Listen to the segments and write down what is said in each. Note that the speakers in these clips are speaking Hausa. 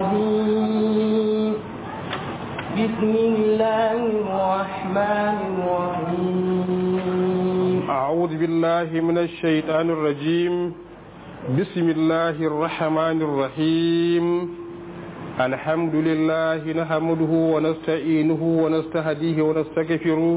الرجيم بسم الله الرحمن الرحيم أعوذ بالله من الشيطان الرجيم بسم الله الرحمن الرحيم الحمد لله نحمده ونستعينه ونستهديه ونستغفره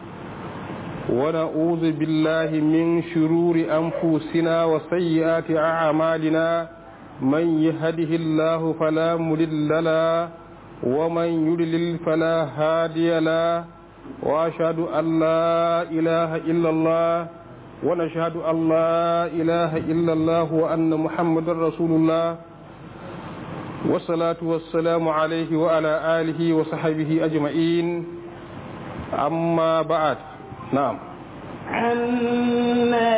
ونعوذ بالله من شرور أنفسنا وسيئات أعمالنا من يهده الله فلا مضل له ومن يضلل فلا هادي له وأشهد أن لا إله إلا الله ونشهد أن لا إله إلا الله وأن محمد رسول الله والصلاة والسلام عليه وعلى آله وصحبه أجمعين أما بعد نعم عما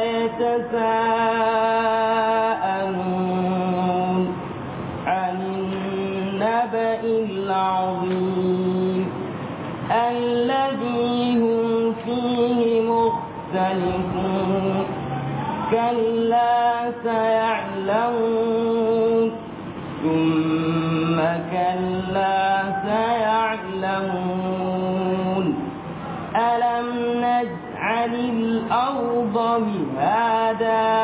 يتساءلون عن النبأ العظيم الذي هم فيه مختلفون كلا سيعلمون ثم كلا سيعلمون ألم نجعل الأرض مهادا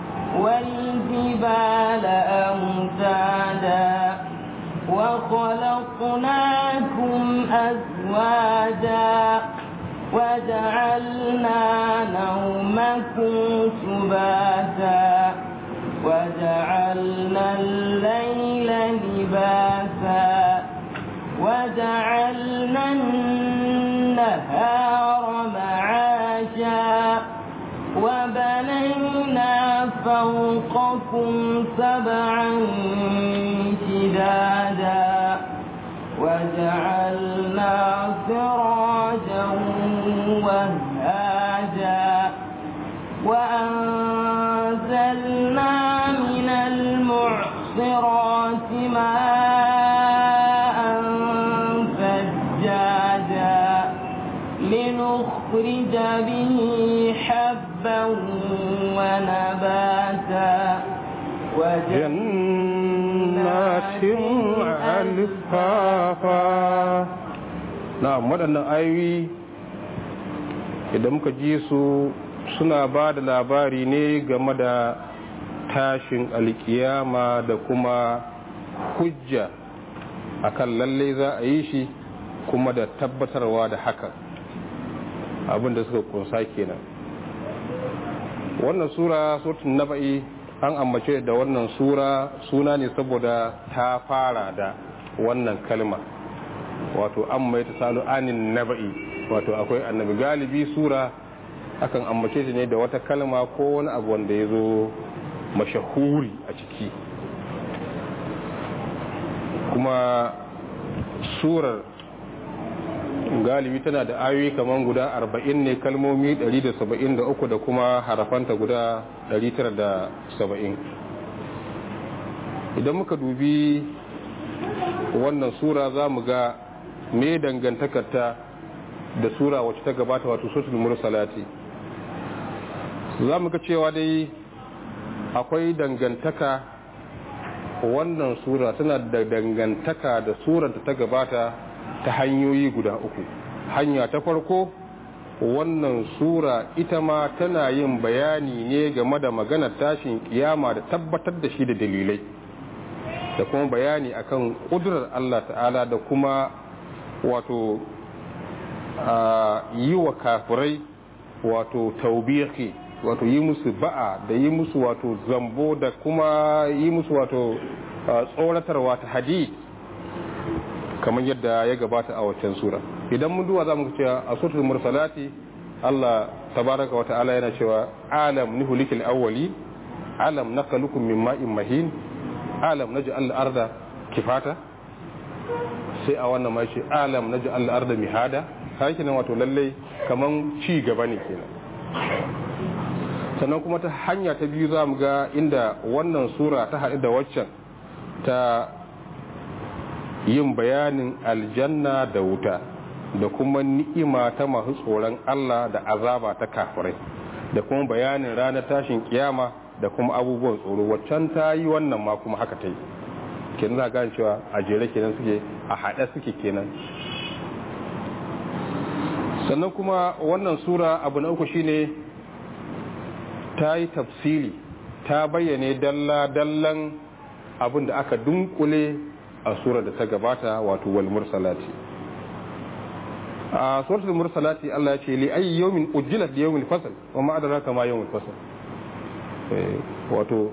والجبال أمتادا وخلقناكم أزواجا وجعلنا نومكم سباتا وجعلنا الليل لباسا وجعلنا النهار معاشا وبنينا فوقكم سبعا شدادا وجعلنا سراجا وهاجا وأنزلنا من المعصرات ماء ثجاجا لنخرج به حبا ونباتا جنات alfafa na waɗannan ayoyi idan muka ji su suna ba da labari ne game da tashin alkiyama da kuma hujja akan lalle za a yi shi kuma da tabbatarwa da haka abinda suka kunsa kenan wannan sura suratul naba'i an ambace da wannan sura suna ne saboda ta fara da wannan kalma wato an mai ta salu anin naba'i wato akwai annabi galibi sura akan ambace shi ne da wata kalma ko wani abu wanda ya zo mashahuri a ciki kuma surar galibi tana da ayoyi kamar guda arba'in ne kalmomi 173 da kuma harafanta guda 970 idan muka dubi wannan sura za mu ga me dangantakarta da sura wacce ta gabata wato sotul mursalati za mu ga cewa dai akwai dangantaka wannan sura tana da dangantaka da suranta ta gabata ta hanyoyi guda uku hanya ta farko wannan sura ita ma tana yin bayani ne game da maganar tashin kiyama da tabbatar da shi da dalilai da kuma bayani akan kudurar Allah ta'ala da kuma wato yi wa kafirai wato taubihi wato yi musu ba'a da yi musu wato zambo da kuma yi musu wato tsoratarwa ta hadid kamar yadda ya gabata a waccan sura idan mun duwa za mu cewa a suratul mursalati Allah tabaraka wa ta'ala yana cewa alam nuhulikil awwali alam nakalukum min ma'in mahin alam naj'al al-arda kifata sai a wannan ma ce alam naj'al al-arda mihada kai nan wato lalle kaman ci gaba ne kenan sannan kuma ta hanya ta biyu za mu ga inda wannan sura ta haɗu da waccan ta yin bayanin aljanna da wuta da kuma ni'ima ta masu tsoron Allah da azaba ta kafirai da kuma bayanin ranar tashin kiyama da kuma abubuwan tsoro waccan ta yi wannan ma kuma haka ta yi kenan za gane cewa a jere kenan suke a haɗe suke kenan sannan kuma wannan sura abu na uku shine ta yi tafsiri ta bayyane dalla-dallan abin da aka dunkule a sura da ta gabata wato wal mursalati a suratul mursalati Allah ya ce li ayyi yawmin ujjilat li yawmil fasl wa ma adraka ma yawmil fasl wato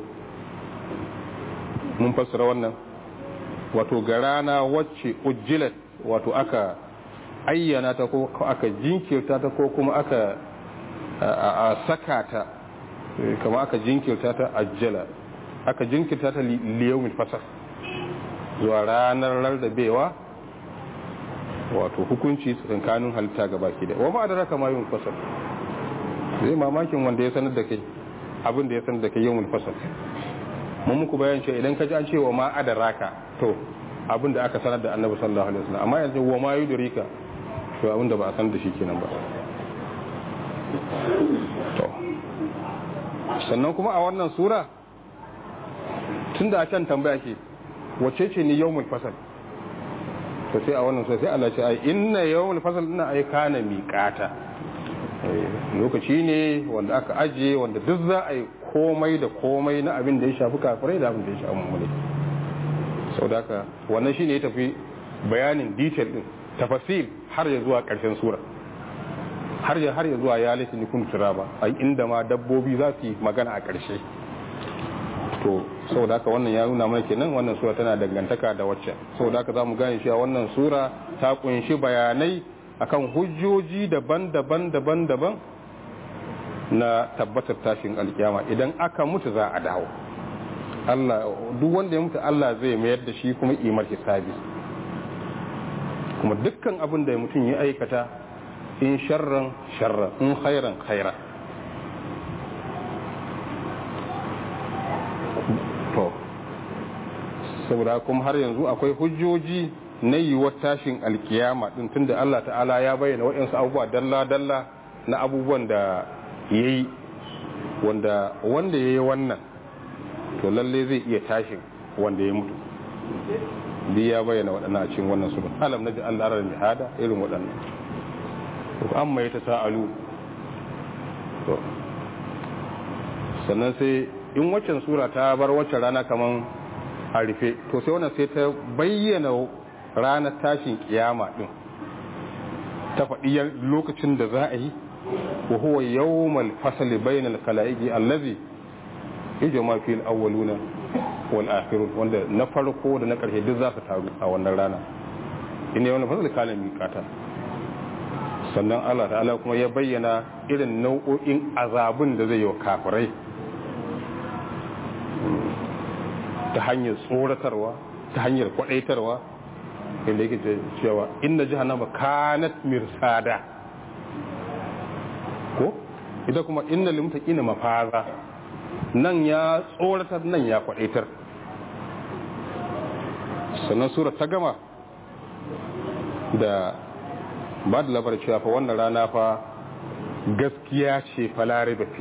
mun fassara wannan wato ga rana wacce ujjilat wato aka ayyana ta ko aka jinkirta ta ko kuma aka a saka ta kama aka jinkirta ta ajjala aka jinkirta ta liyaumin fasar zuwa ranar rarrabewa wato hukunci tsakanin halitta ga baki da wa ma da raka ma yawon fasar zai mamakin wanda ya sanar da kai abin da ya sanar da kai yawon fasar mun muku bayan cewa idan ka ji an ce wa ma adaraka to abin da aka sanar da annabi sallallahu alaihi wasallam amma yanzu wa ma yudrika to abin da ba a san da shi kenan ba to sannan kuma a wannan sura tun da a can tambaya ke wace ce ni yawmul fasal to sai a wannan sura sai Allah ce ai inna yawmul fasal ina ai kana miqata lokaci ne wanda aka ajiye wanda duk za a yi komai da komai na abin da ya shafi kafirai da abin da ya shafi mummuni sau da haka wannan shi ne ya tafi bayanin detail din tafasil har ya zuwa ƙarshen sura har ya har ya zuwa ya laifin nikun turaba a inda ma dabbobi za su yi magana a ƙarshe to sau da haka wannan ya nuna mana kenan wannan sura tana dangantaka da wacce sau da haka za mu gane cewa wannan sura ta kunshi bayanai akan hujjoji daban-daban daban-daban na tabbatar tashin alkiyama idan aka mutu za a dawo Allah duk wanda ya mutu Allah zai mayar da shi kuma imar hisabi kuma dukkan abin da mutum ya aikata in sharran sharran in khairan khaira to saboda kuma har yanzu akwai hujjoji na yiwuwar tashin alkiyama din tunda Allah ta'ala ya bayyana waɗansu abubuwa dalla-dalla na abubuwan da ya yi wanda wanda ya yi wannan to lalle zai iya tashin wanda ya mutu bi ya bayyana waɗannan a cikin wannan sura alam na ji Allah ran jihada irin waɗannan to amma ya ta sa'alu to sannan sai in waccan sura ta bar waccan rana kaman a rufe to sai wannan sai ta bayyana ranar tashin kiyama din ta faɗi lokacin da za a yi wa huwa yawmal fasli bainal khalaiqi allazi yajma fil awwaluna wal akhirun wanda na farko da na karshe duk za su taru a wannan rana inda wannan fasli kana miƙata sannan Allah ta'ala kuma ya bayyana irin nau'o'in azabun da zai yi wa kafirai ta hanyar tsoratarwa ta hanyar kwadaitarwa inda yake cewa inna jahannama kanat mirsada ko ita kuma inna limtaqina mafaza nan ya tsoratar nan ya kwadaitar sannan sura ta gama da ba da labar cewa fa wannan rana fa gaskiya ce falare da fi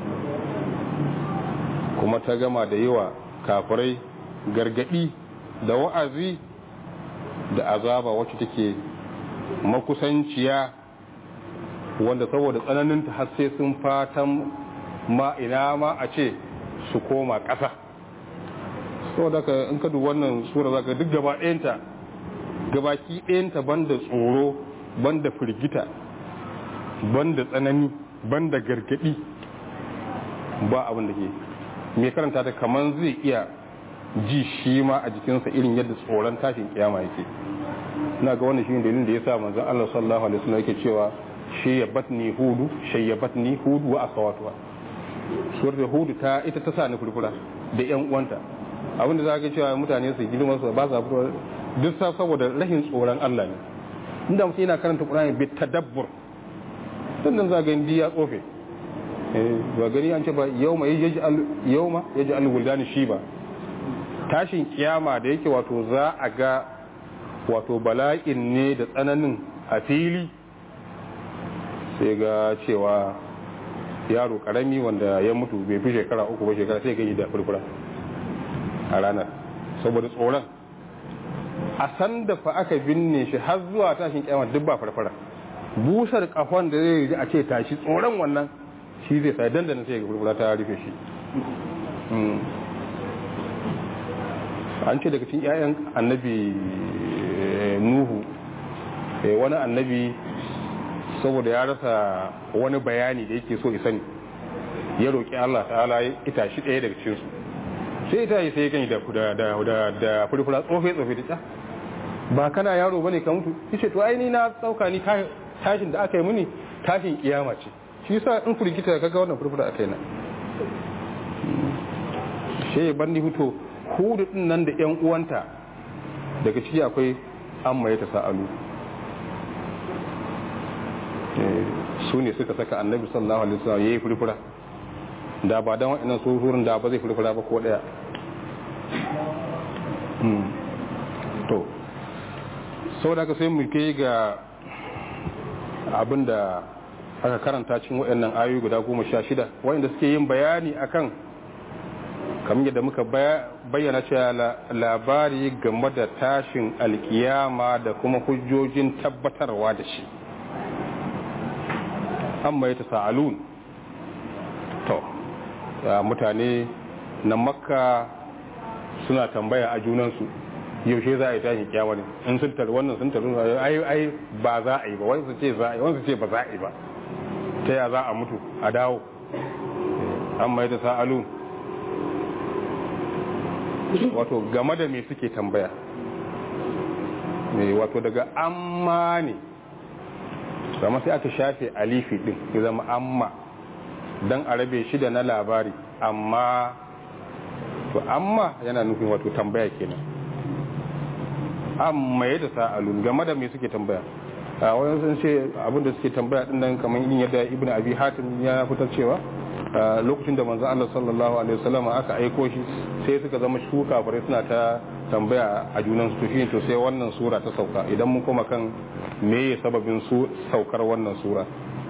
kuma ta gama da yawa kafirai gargadi da wa'azi da azaba wacce take makusanciya wanda saboda tsananinta har sai sun fatan ma ina ma a ce su koma ƙasa saboda ka in ka dubi wannan sura zaka duk gaba ɗayanta gabaki ɗayanta banda tsoro banda firgita banda tsanani banda gargadi ba abin da ke mai karanta ta kaman zai iya ji shi ma a jikinsa irin yadda tsoron tashin kiyama yake ina ga wannan shi dalilin da yasa manzon Allah sallallahu alaihi wasallam yake cewa shayyabatni hudu shayyabatni hudu wa akhawatuha surar hudu ta ita ta sa ni furfura da yan uwanta abinda za ka cewa mutane su girma su ba sa furfura duk sa saboda rashin tsoron Allah ne inda mutum yana karanta Qur'ani bi tadabbur dan nan za ga indi ya tsofe eh ba gani an ce ba yawma yaj'al yawma yaj'al wuldani shiba tashin kiyama da yake wato za a ga wato bala'in ne da tsananin a fili sai ga cewa yaro karami wanda ya mutu bai fi shekara uku ba shekara sai gani da furfura a ranar saboda tsoron a san da fa aka binne shi har zuwa tashin kyamar duk ba farfara busar kafan da zai ji a ce tashi tsoron wannan shi zai sai dandana sai ga furfura ta rufe shi an ce daga cikin 'ya'yan annabi nuhu wani annabi saboda ya rasa wani bayani da yake so isani ya roƙi Allah ta'ala ya ita shi ɗaya daga cikinsu sai ita yi sai ya gani da furfura tsofe tsofe da ba kana yaro bane ka mutu yace to ai ni na tsauka ni tashin da aka yi muni tashin kiyama ce shi yasa in furgita kaga wannan furfura akai na shi bandi huto hudu din nan da yan uwanta daga ciki akwai amma ya tasa'alu su ne suka saka annabi sallallahu alaihi wasallam yayi furfura da ba dan wa'annan tsohurin da ba zai furfura ba ko daya to sau da sai mu kai ga abin da aka karanta cikin waɗannan ayoyi guda goma sha shida waɗanda suke yin bayani akan kamar yadda muka bayyana cewa labari game da tashin alkiyama da kuma hujjojin tabbatarwa da shi amma ya sa'alun to mutane na makka suna tambaya a junansu yaushe za a yi tashin kiyama ne in sun taru wannan sun taru ai ai ba za a yi ba wani su ce za a yi wani su ce ba za a yi ba ta ya za a mutu a dawo amma ya sa'alun wato game da me suke tambaya ne wato daga amma ne zama sai aka shafe alifi din ya zama amma don a rabe shi da na labari amma to amma yana nufin wato tambaya kenan amma ya da sa'alun game da me suke tambaya a wayan sun ce abinda suke tambaya din nan kamar yin yadda ibnu abi hatim ya fitar cewa lokacin da manzo Allah sallallahu alaihi wasallam aka aiko shi sai suka zama shuka bare suna ta tambaya a junan su shi to sai wannan sura ta sauka idan mun koma kan meye sababin su saukar wannan sura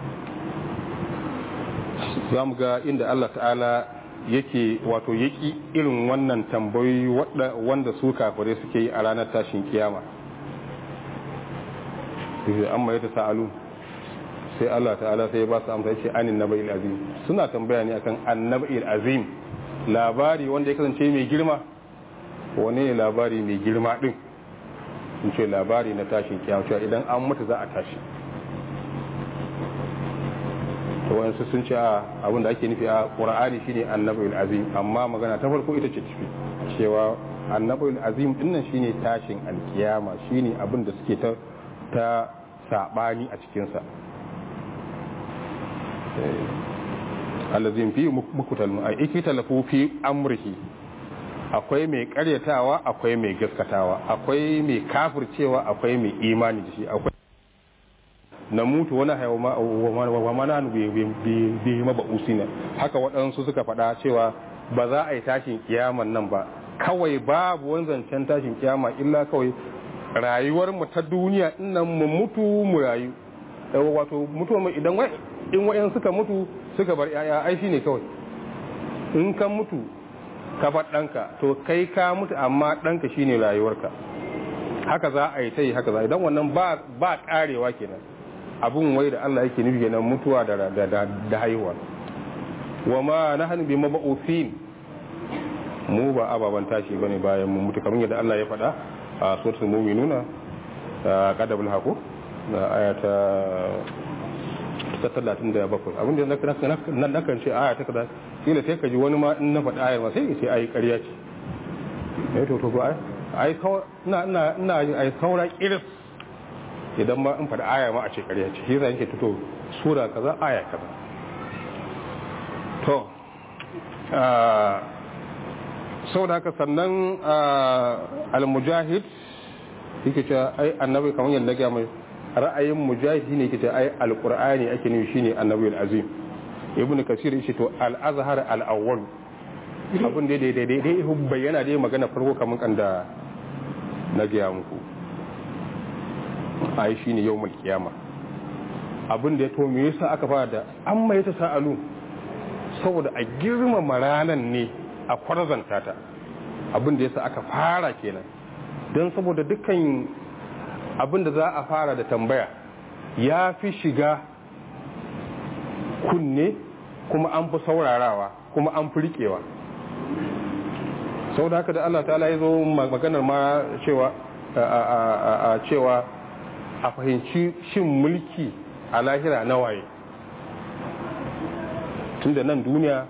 za mu ga inda Allah ta'ala yake wato yaki irin wannan tambayoyi wanda su kafare suke yi a ranar tashin kiyama amma ya ta sa'alu sai Allah ta'ala sai ba su amsa ce anin naba'il azim suna tambaya ne akan annaba'il azim labari wanda ya kasance mai girma wane ne labari mai girma din in ce labari na tashin kiyama cewa idan an mutu za a tashi to wayansu sun ce a abin da ake nufi a qur'ani shine annaba'il azim amma magana ta farko ita ce tafi cewa annaba'il azim dinnan shine tashin alkiyama shine abin da suke ta ta sabani a cikinsa allazin fi mukutal a ikitalafu fi amrihi akwai mai karyatawa akwai mai gaskatawa akwai mai kafircewa akwai mai imani da shi akwai na mutu wani wa mana bi maba usina haka waɗansu suka faɗa cewa ba za a yi tashin kiyaman nan ba kawai babu wani zancen tashin kiyama illa kawai rayuwar mu ta duniya nan mu mutu mu rayu wato mutuwa mai idan wai in wayan suka mutu suka bar yaya ai shine kawai in ka mutu ka bar ɗanka to kai ka mutu amma ɗanka shine rayuwarka haka za a yi ta yi haka za idan wannan ba ba karewa kenan abun wai da Allah yake nufi kenan mutuwa da da da haihuwa wa ma nahnu bi mab'uthin mu ba ababan tashi bane bayan mu mutu kamar yadda Allah ya faɗa a suratul mu'minuna qadabul haqu aya ta ta talatin da bakwai abin da na nakan ce aya ta kaza kila sai ka ji wani ma in na faɗi ayar ma sai ya ce ayi ƙarya ce eh to to ba ai ina ina ina ai saura kiris idan ma in faɗi aya ma a ce ƙarya ce shi yasa yake fito sura kaza aya kaza to saboda haka sannan al-mujahid yake cewa ai annabi kamar yadda ga mai ra'ayin mujahidi ne kace ai alqur'ani ake nufi shine annabi azim ibnu kasir yace to al-azhar al-awwal abin da dai dai dai bayyana dai magana farko kaman kan da na ga muku ai shine yawmul qiyama abin da ya to me yasa aka fara da an mai ta sa'alu saboda a girmama ranan ne a kwarzanta ta abin da yasa aka fara kenan don saboda dukkan abin da za a fara da tambaya ya fi shiga kunne kuma an fi saurarawa kuma an fi riƙewa sau da haka da Allah ta'ala ya zo maganar ma cewa a cewa a fahimci shin mulki a lahira na waye tun da nan duniya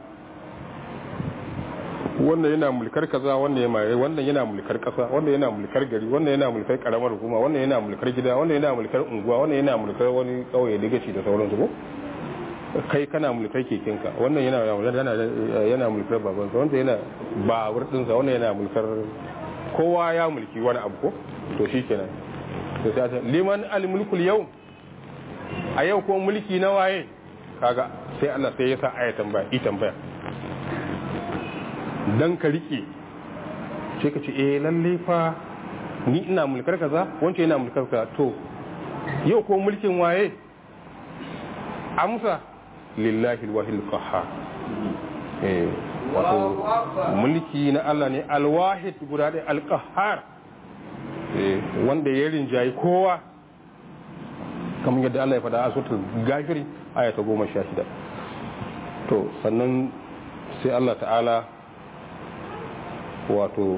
wannan yana mulkar kaza wannan yana wannan yana mulkar kasa wannan yana mulkar gari wannan yana mulkar karamar hukuma wannan yana mulkar gida wannan yana mulkar unguwa wannan yana mulkar wani kauye digaci da sauransu ko kai kana mulkar kekenka wannan yana yana yana mulkar babansa wanda yana babur dinsa wannan yana mulkar kowa ya mulki wani abu ko to shikenan to sai ta liman al mulkul yau a yau ko mulki na waye kaga sai Allah sai ya sa aya tambaya i tambaya dan ka rike sai ka ce eh lalle fa ni ina mulkar kaza wance yana mulkar kaza to yau ko mulkin waye amsa lillahi alwahil qahhar eh wato mulki na Allah ne alwahid guda da alqahhar eh wanda ya rinjayi kowa kamar yadda Allah ya faɗa a suratul gafiri aya ta 16 to sannan sai Allah ta'ala wato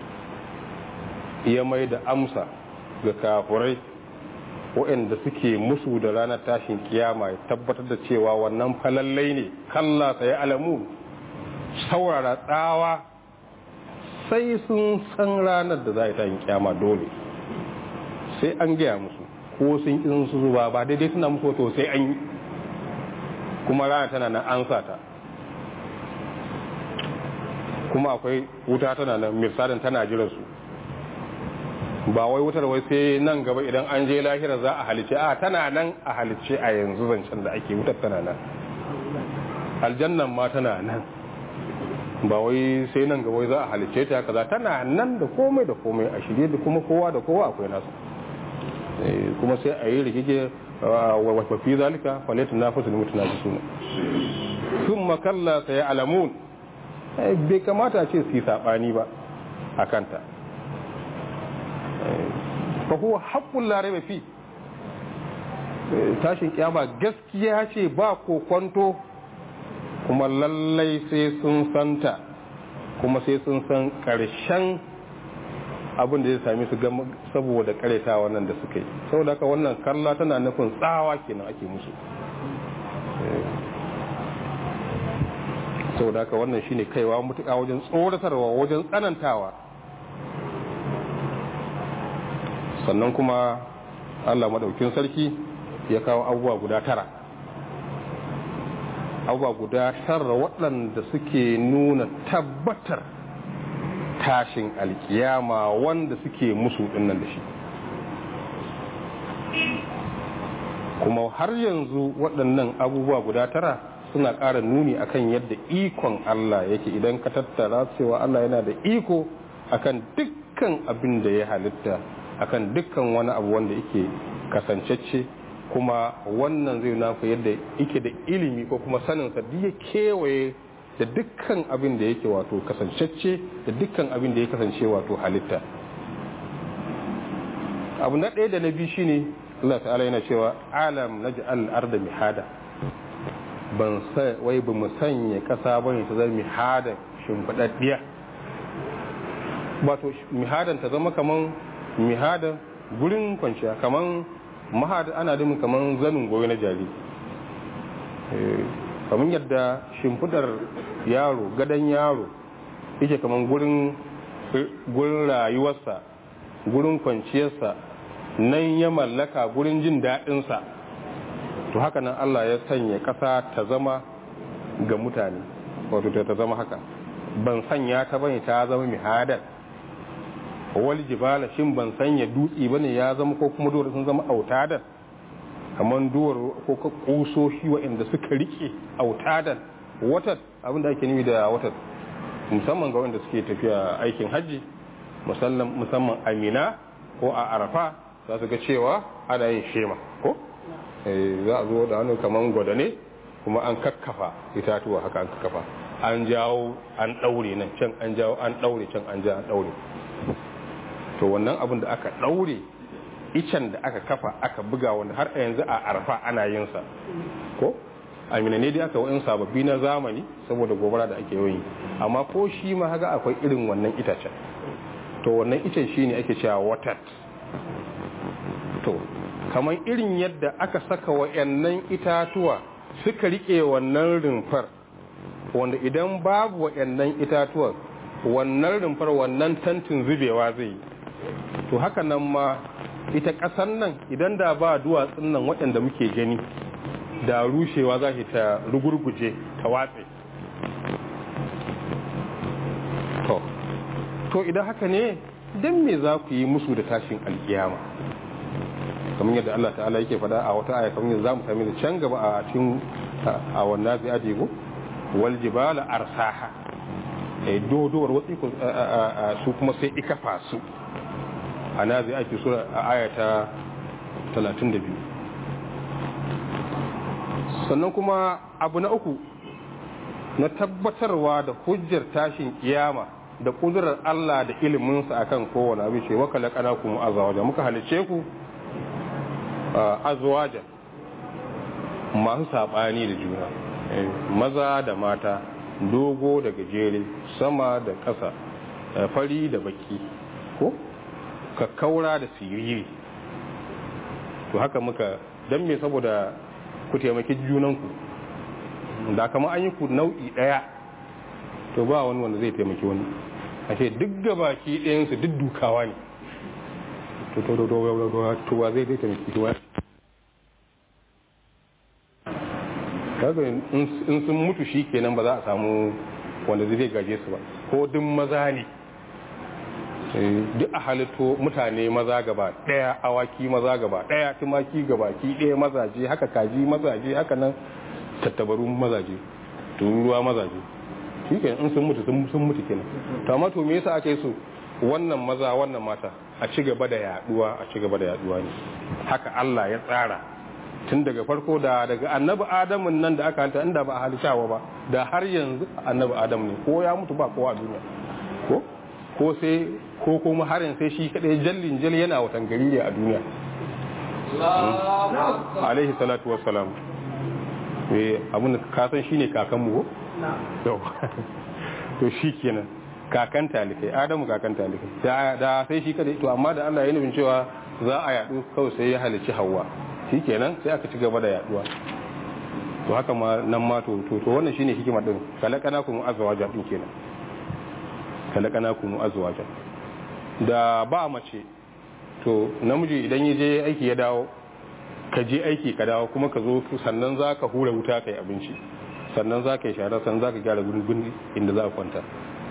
ya mai da amsa ga kafurai waɗanda suke musu da ranar tashin kiyama ya tabbatar da cewa wannan falallai ne kalla sai alamu saurara tsawa sai sun san ranar da za a tashin kiyama dole sai an gaya musu ko sun ƙin su zuba ba daidai suna musu wato sai an yi kuma rana tana nan an sa ta kuma akwai wuta tana nan misalin tana jiran su ba wai wutar wai sai nan gaba idan an je lahira za a halice a tana nan a halice a yanzu zancen da ake wutar tana nan aljannan ma tana nan ba wai sai nan gaba za a halice ta kaza tana nan da komai da komai a shirye da kuma kowa da kowa akwai nasu kuma sai a yi rikike wa fi zalika falaitu na fasu mutu na suna sun makalla sai alamun bai kamata ce su yi saɓani ba a kanta fa huwa haqqul la rayba fi tashin kiyama gaskiya ce ba kokonto kuma lallai sai sun santa kuma sai sun san karshen abin da zai sami su gama saboda kareta wannan da suka yi saboda haka wannan kalla tana nufin tsawa kenan ake musu saboda haka wannan shine kaiwa mutuka wajen tsoratarwa wajen tsanantawa sannan kuma allah maɗaukin sarki ya kawo abubuwa guda tara abubuwa guda tara waɗanda suke nuna tabbatar tashin alkiyama wanda suke musu ɗinnan da shi kuma har yanzu waɗannan abubuwa guda tara suna ƙara nuni akan yadda ikon allah yake idan ka tattara cewa allah yana da iko akan dukkan abin da ya halitta akan dukkan wani abu wanda yake kasancacce kuma wannan zai naku yadda yake da ilimi ko kuma saninsa duk ya kewaye da dukkan abin da yake wato kasancacce da dukkan abin da ya kasance wato halitta abu na ɗaya da na biyu shine Allah ta'ala yana cewa alam naj'al arda mihada ban sai wai ba mu sanya kasa bane ta zama mihada shimfidaddiya wato mihadan ta zama kaman mihada gurin kwanciya kaman mahada ana dumin kaman zanin goyo na jari kaman yadda shimfidar yaro gadon yaro yake kaman gurin gurin rayuwarsa gurin kwanciyarsa nan ya mallaka gurin jin daɗinsa to haka nan Allah ya sanya ƙasa ta zama ga mutane wato ta zama haka ban sanya ta bane ta zama mihadar wal jibala shin ban sanya dutse bane ya zama ko kuma duwar sun zama autadan kamar duwar ko ka kusoshi waɗanda suka rike autadan watan abin da ake nufi da watan musamman ga wanda suke tafiya aikin hajji musamman amina ko a arafa za su ga cewa ana yin shema ko za a zo da hannu kamar gwada ne kuma an kakkafa itatuwa haka an kakkafa an jawo an ɗaure nan can an jawo an ɗaure can an jawo an ɗaure to wannan abin da aka ɗaure icen da aka kafa aka buga wanda har a yanzu a arfa ana yin sa ko amina ne dai aka wa'in sababbi na zamani saboda gobara da ake yi amma ko shi ma haka akwai irin wannan itacen to wannan icen shi ne ake cewa watat to kamar irin yadda aka saka wa'annan itatuwa suka rike wannan rumfar wanda idan babu wa'annan itatuwan wannan rumfar wannan tantin zubewa zai yi to haka nan ma ita ƙasar nan idan da ba duwatsun nan waɗanda muke gani da rushewa za ta rugurguje ta watse to to idan haka ne don me za ku yi musu da tashin alkiyama kamar yadda Allah ta'ala yake faɗa a wata aya kamar yadda za mu sami da can gaba a cikin a wannan zai ajiye wal jibala arsaha eh dodowar watsi su kuma sai ikafa su a nazi ake sura a ayata 32 sannan kuma abu na uku na tabbatarwa da hujjar tashin kiyama da kudurar Allah da iliminsa akan kowane abin ce waka laƙana kuma azawajen muka halice ku azawajen masu saɓani da juna maza da mata dogo da gajere sama da ƙasa fari da baki ko kakkaura da siriri to haka muka don me saboda ku taimaki junanku da kama an yi ku nau'i ɗaya to ba wani wanda zai taimaki wani a ce duk gabaki ɗayansu duk dukawa ne to to to to to wa zai taimaki wani kaga in sun mutu shi kenan ba za a samu wanda zai gaje su ba ko duk maza ne duk a halitto mutane maza gaba daya awaki maza gaba daya tumaki gaba ki daya mazaje haka kaji mazaje haka nan tattabaru mazaje tururuwa mazaje shi kenan in sun mutu sun mutu kenan to amma to me yasa aka yi su wannan maza wannan mata a ci gaba da yaduwa a ci gaba da yaduwa ne haka Allah ya tsara tun daga farko da daga annabi adamun nan da aka hanta inda ba a halittawa ba da har yanzu annabi adam ne ko ya mutu ba kowa a duniya ko ko sai ko kuma harin sai shi kadai jallin jal yana watan gari ne a duniya alaihi salatu wassalam eh abun da ka san shine kakan mu ko to shi kenan kakan talikai adamu kakan talikai da da sai shi kadai to amma da Allah ya nufin cewa za a yadu kawai sai ya halici hawa shi kenan sai aka ci gaba da yaduwa to haka ma nan ma to to wannan shine hikima din kalakana kuma azwaja din kenan kalakana kuma azwaja da ba mace to namiji idan ya je aiki ya dawo ka je aiki ka dawo kuma ka zo sannan za ka hura wuta ka yi abinci sannan za ka yi shara sannan za ka gyara gurin inda za ka kwanta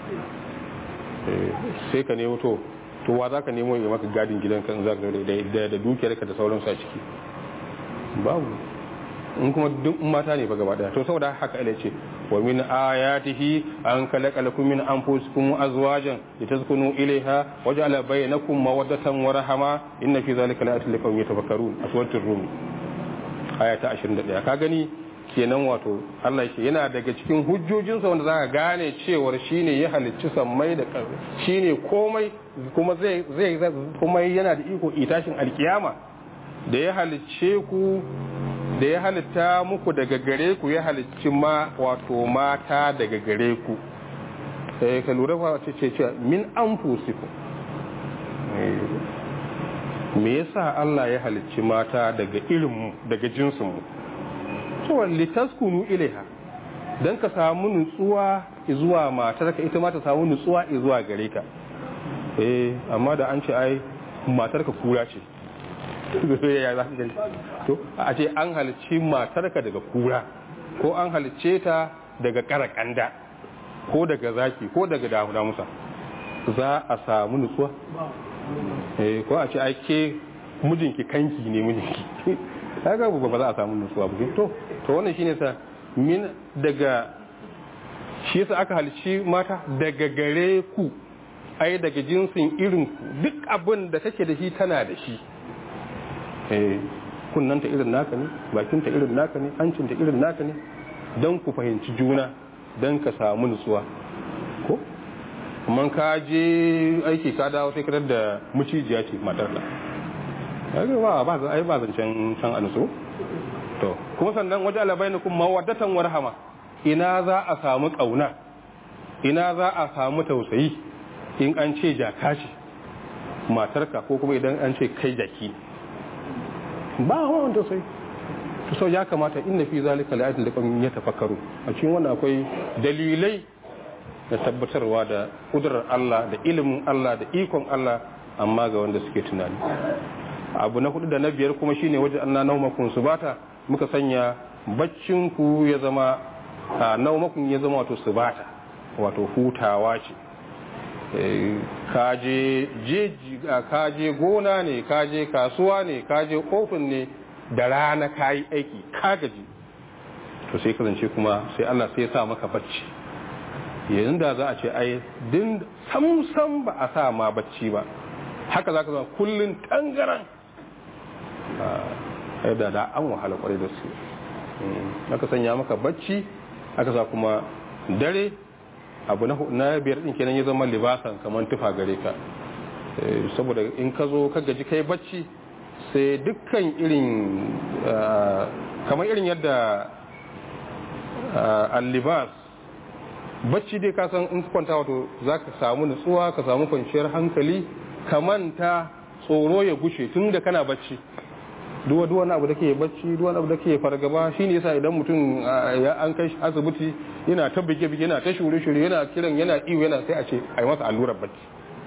sai ka nemo to to wa za ka nemo ya maka gadin gidanka in za ka da da dukiyarka da sauransu a ciki babu in kuma duk mata ne ba gaba daya to saboda haka Allah ce wa min ayatihi an khalaqa lakum min anfusikum azwajan litaskunu ilayha wa ja'ala bainakum mawaddatan wa rahama inna fi zalika laayatin liqawmin yatafakkarun aswatul rum aya ta 21 ka gani kenan wato Allah ya ce yana daga cikin hujjojinsa wanda zaka gane cewar shine ya halicci sammai da ƙasa shine komai kuma zai zai kuma yana da iko itashin alkiyama da ya halicce ku da ya halitta muku daga gare ku ya halicci ma wato mata daga gare ku eh ka lura fa ce ce min anfusiku me yasa Allah ya halicci mata daga irin mu daga jinsin mu to litaskunu ilaiha dan ka samu nutsuwa zuwa matarka ita ma ta samu nutsuwa zuwa gare ka eh amma da an ce ai matarka kura ce ya za ka to a ce an halicci matarka daga kura ko an halicce ta daga karakanda ko daga zaki ko daga damuda musa za a samu nutsuwa eh ko a ce ake mijinki kanki ne mijinki kaga ba za a samu nutsuwa ba to to wannan shine sa min daga shi yasa aka halicci mata daga gare ku ai daga jinsin irin ku duk abin da take da shi tana da shi kunnanta irin naka ne bakinta irin naka ne hancinta irin naka ne don ku fahimci juna don ka samu nutsuwa ko kuma ka je aiki ka dawo sai kadar da mucijiya ce matar da ba ba za ai ba zancen san a nutsu to kuma sannan waje alabainakum mawaddatan warhama ina za a samu kauna ina za a samu tausayi in an ce jaka ce matarka ko kuma idan an ce kai jaki ba hawan tausayi to so ya kamata inna fi zalika la'ayatin liqawmin yatafakkaru a cikin wannan akwai dalilai da tabbatarwa da kudurar Allah da ilimin Allah da ikon Allah amma ga wanda suke tunani abu na hudu da na biyar kuma shine wajen anna naumakun subata muka sanya baccin ku ya zama naumakun ya zama wato subata wato hutawa ce kaje jeji kaje gona ne kaje kasuwa ne kaje ofin ne da rana kayi aiki ka gaji to sai kasance kuma sai Allah sai ya sa maka bacci yanzu da za a ce ai din samsam ba a sa ma bacci ba haka za ka zama kullum tangaran a da da an wahala kwarai da su aka sanya maka bacci aka sa kuma dare abu na biyar din kenan ya zama libasan kamar tufa gare ka saboda in ka zo ka gaji kai bacci sai dukkan irin kamar irin yadda allibas bacci dai ka san in kwanta wato za ka samu nutsuwa ka samu kwanciyar hankali ka manta tsoro ya gushe tun da kana bacci duwa duwa na abu da ke bacci duwa abu da ke fargaba shi ne yasa idan mutum ya an kai asibiti yana ta bige bige yana ta shure shure yana kiran yana iyo yana sai a ce a yi masa allurar bacci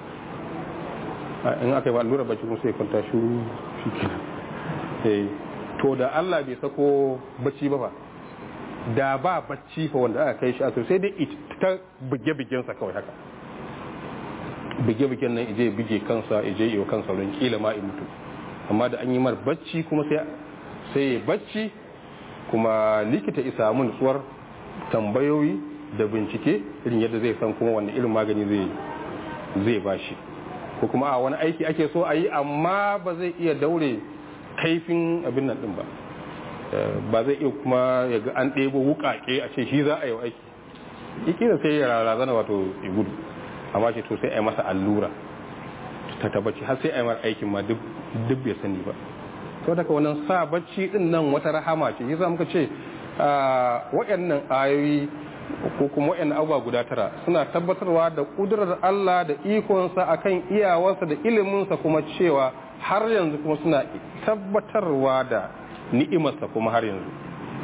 in aka yi allurar bacci kuma sai kwanta shuru shi kenan to da Allah bai sako bacci ba fa da ba bacci fa wanda aka kai shi asibiti sai dai ta bige bigen sa kawai haka bige bigen nan ije bige kansa ije iyo kansa don kila ma in mutu amma da an yi mar bacci kuma sai sai bacci kuma likita isa mun nutsuwar tambayoyi da bincike irin yadda zai san kuma wanda irin magani zai zai bashi ko kuma a wani aiki ake so a yi amma ba zai iya daure kaifin abin nan din ba ba zai iya kuma ya ga an ɗebo wukake a ce shi za a yi aiki ikina sai ya razana wato ya gudu amma ce to sai a yi masa allura ta tabbaci har sai a yi mar aikin ma duk bai sani ba to daga wannan sa bacci din nan wata rahama ce yasa muka ce waɗannan ayoyi ko kuma waɗannan abubuwa guda tara suna tabbatarwa da ƙudurar Allah da ikonsa akan iyawarsa da iliminsa kuma cewa har yanzu kuma suna tabbatarwa da ni'imarsa kuma har yanzu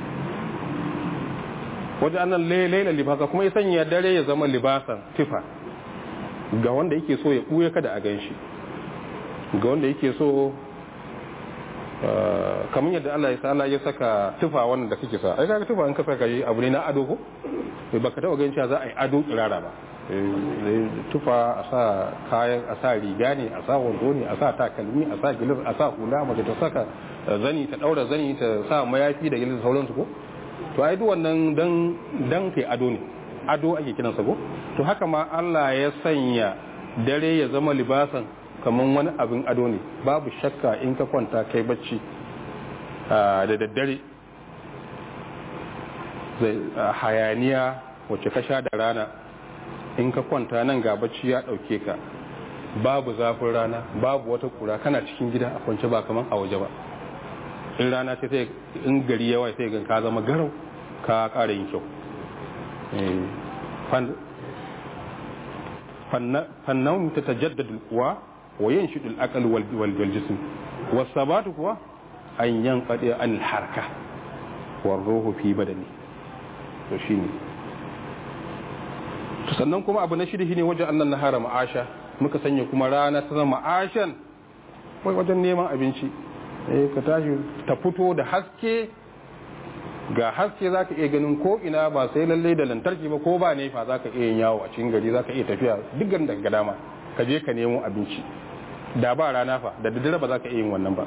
wajen annan laila libasa kuma ya sanya dare ya zama libasan tifa ga wanda yake so ya ɓuya kada a gan shi ga wanda yake so kamar yadda Allah ya sa ya saka tufa wannan da kake sa ai kaga tufa an ka saka yi abu ne na ado ko bai baka taba ganin cewa za a yi ado kirara ba tufa a sa kayan a sa riga ne a sa wando ne a sa takalmi a sa gilir a sa hula mace ta saka zani ta daura zani ta sa mayafi da gilir sauransu ko to ai duk wannan dan dan kai ado ne ado ake kiransa ko to haka ma Allah ya sanya dare ya zama libasan kamar wani abin ado ne babu shakka in ka kwanta kai bacci da daddare hayaniya wacce ka sha da rana in ka kwanta nan ga bacci ya dauke ka babu zafin rana babu wata kura kana cikin gida a kwance ba kamar a waje ba in rana ce sai in gari yawa sai gan ka zama garau ka kara yin kyau fannan ta tajaddadu kuwa wa yin shi akal wal jism wasabatu kuwa an yan qadi an harka war ruhu fi badani to shine to sannan kuma abu na shida shine wajen annan nahara ma'asha muka sanya kuma rana ta zama ma'ashan wai wajen neman abinci eh ka tashi ta fito da haske ga haske zaka iya ganin ko ina ba sai lalle da lantarki ba ko ba nefa zaka iya yin yawo a cikin gari zaka iya tafiya duk garin daga dama ka je ka nemo abinci da ba rana fa da daddare ba za ka iya yin wannan ba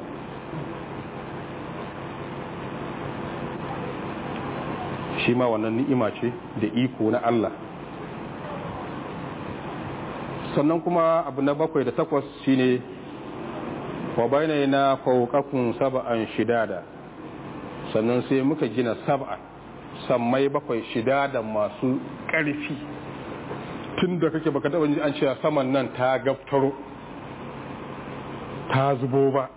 shi ma wannan ni'ima ce da iko na Allah sannan kuma abu na bakwai da takwas shine wa bayna na fawqakum sab'an shidada sannan sai muka gina sab'a sammai bakwai shida da masu ƙarfi tun da kake baka taɓa ji an cewa saman nan ta gaftaro ta zubo ba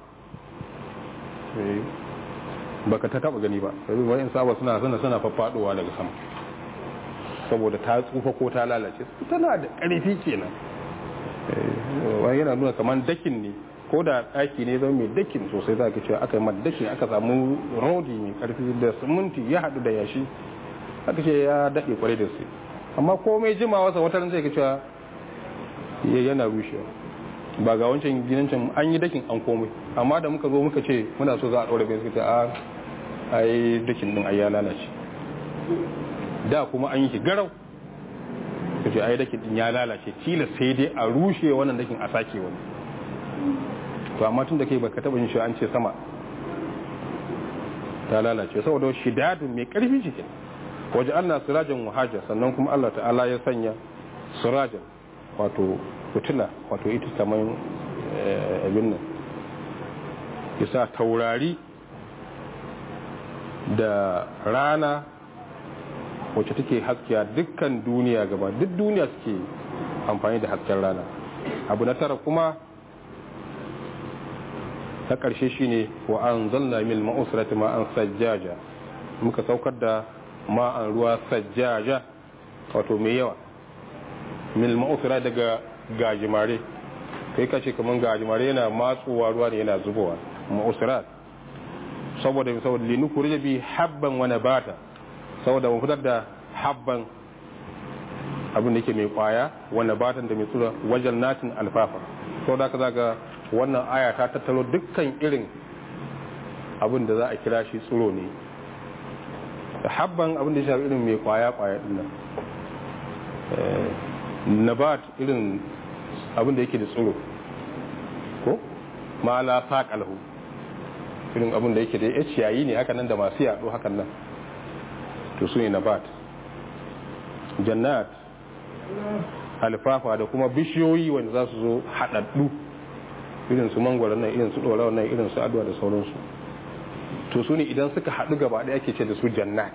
baka ta taɓa gani ba yanzu wa'in saba suna suna suna faffaɗowa daga sama saboda ta tsufa ko ta lalace tana da ƙarfi kenan wani yana nuna kamar dakin ne ko da ɗaki ne zama mai dakin sosai za ka cewa aka yi dakin aka samu rodi mai ƙarfi da siminti ya haɗu da yashi aka ce ya daɗe kwarai da su amma komai jima wasa wata ran sai ka cewa yana rushewa ba ga wancan ginin can an yi dakin an komai amma da muka zo muka ce muna so za a ɗaure bai suka ce a ai dakin din ai ya lalace da kuma an yi shi garau ka ce ai dakin din ya lalace tilas sai dai a rushe wannan dakin a sake wani to amma tun da kai baka taba yin shi an ce sama ta lalace saboda shidadun mai karfi cikin waje Allah sirajan wahaja sannan kuma Allah ta'ala ya sanya sirajan wato fitila wato ita kamar abin nan isa taurari da rana wacce take haskiya dukkan duniya gaba duk duniya suke amfani da hasken rana abu na tara kuma ta ƙarshe shine wa an zalla mil ma'usrati ma an sajjaja muka saukar da ma'an ruwa sajjaja wato mai yawa mil ma'usra daga gajimare kai kace kaman gajimare yana matsuwa ruwa ne yana zubowa ma'usrat saboda saboda linukuri bi habban wa nabata saboda mu fitar da habban abin da yake mai kwaya wa nabatan da mai tsura wajen natin alfafa saboda haka zaka wannan aya ta tattaro dukkan irin abin da za a kira shi tsiro ne da habban abin da ya shafi irin mai kwaya kwaya din nan nabat irin abin da yake da tsiro ko ma la saqalahu irin abin da yake da ya ciyayi ne haka nan da masu yaɗo hakan nan to su ne nabat jannat alfafa da kuma bishiyoyi wanda za su zo haɗaɗɗu irin su mangwara nan irin su ɗora nan irin su aduwa da sauransu to su ne idan suka haɗu gaba ɗaya ake ce da su jannat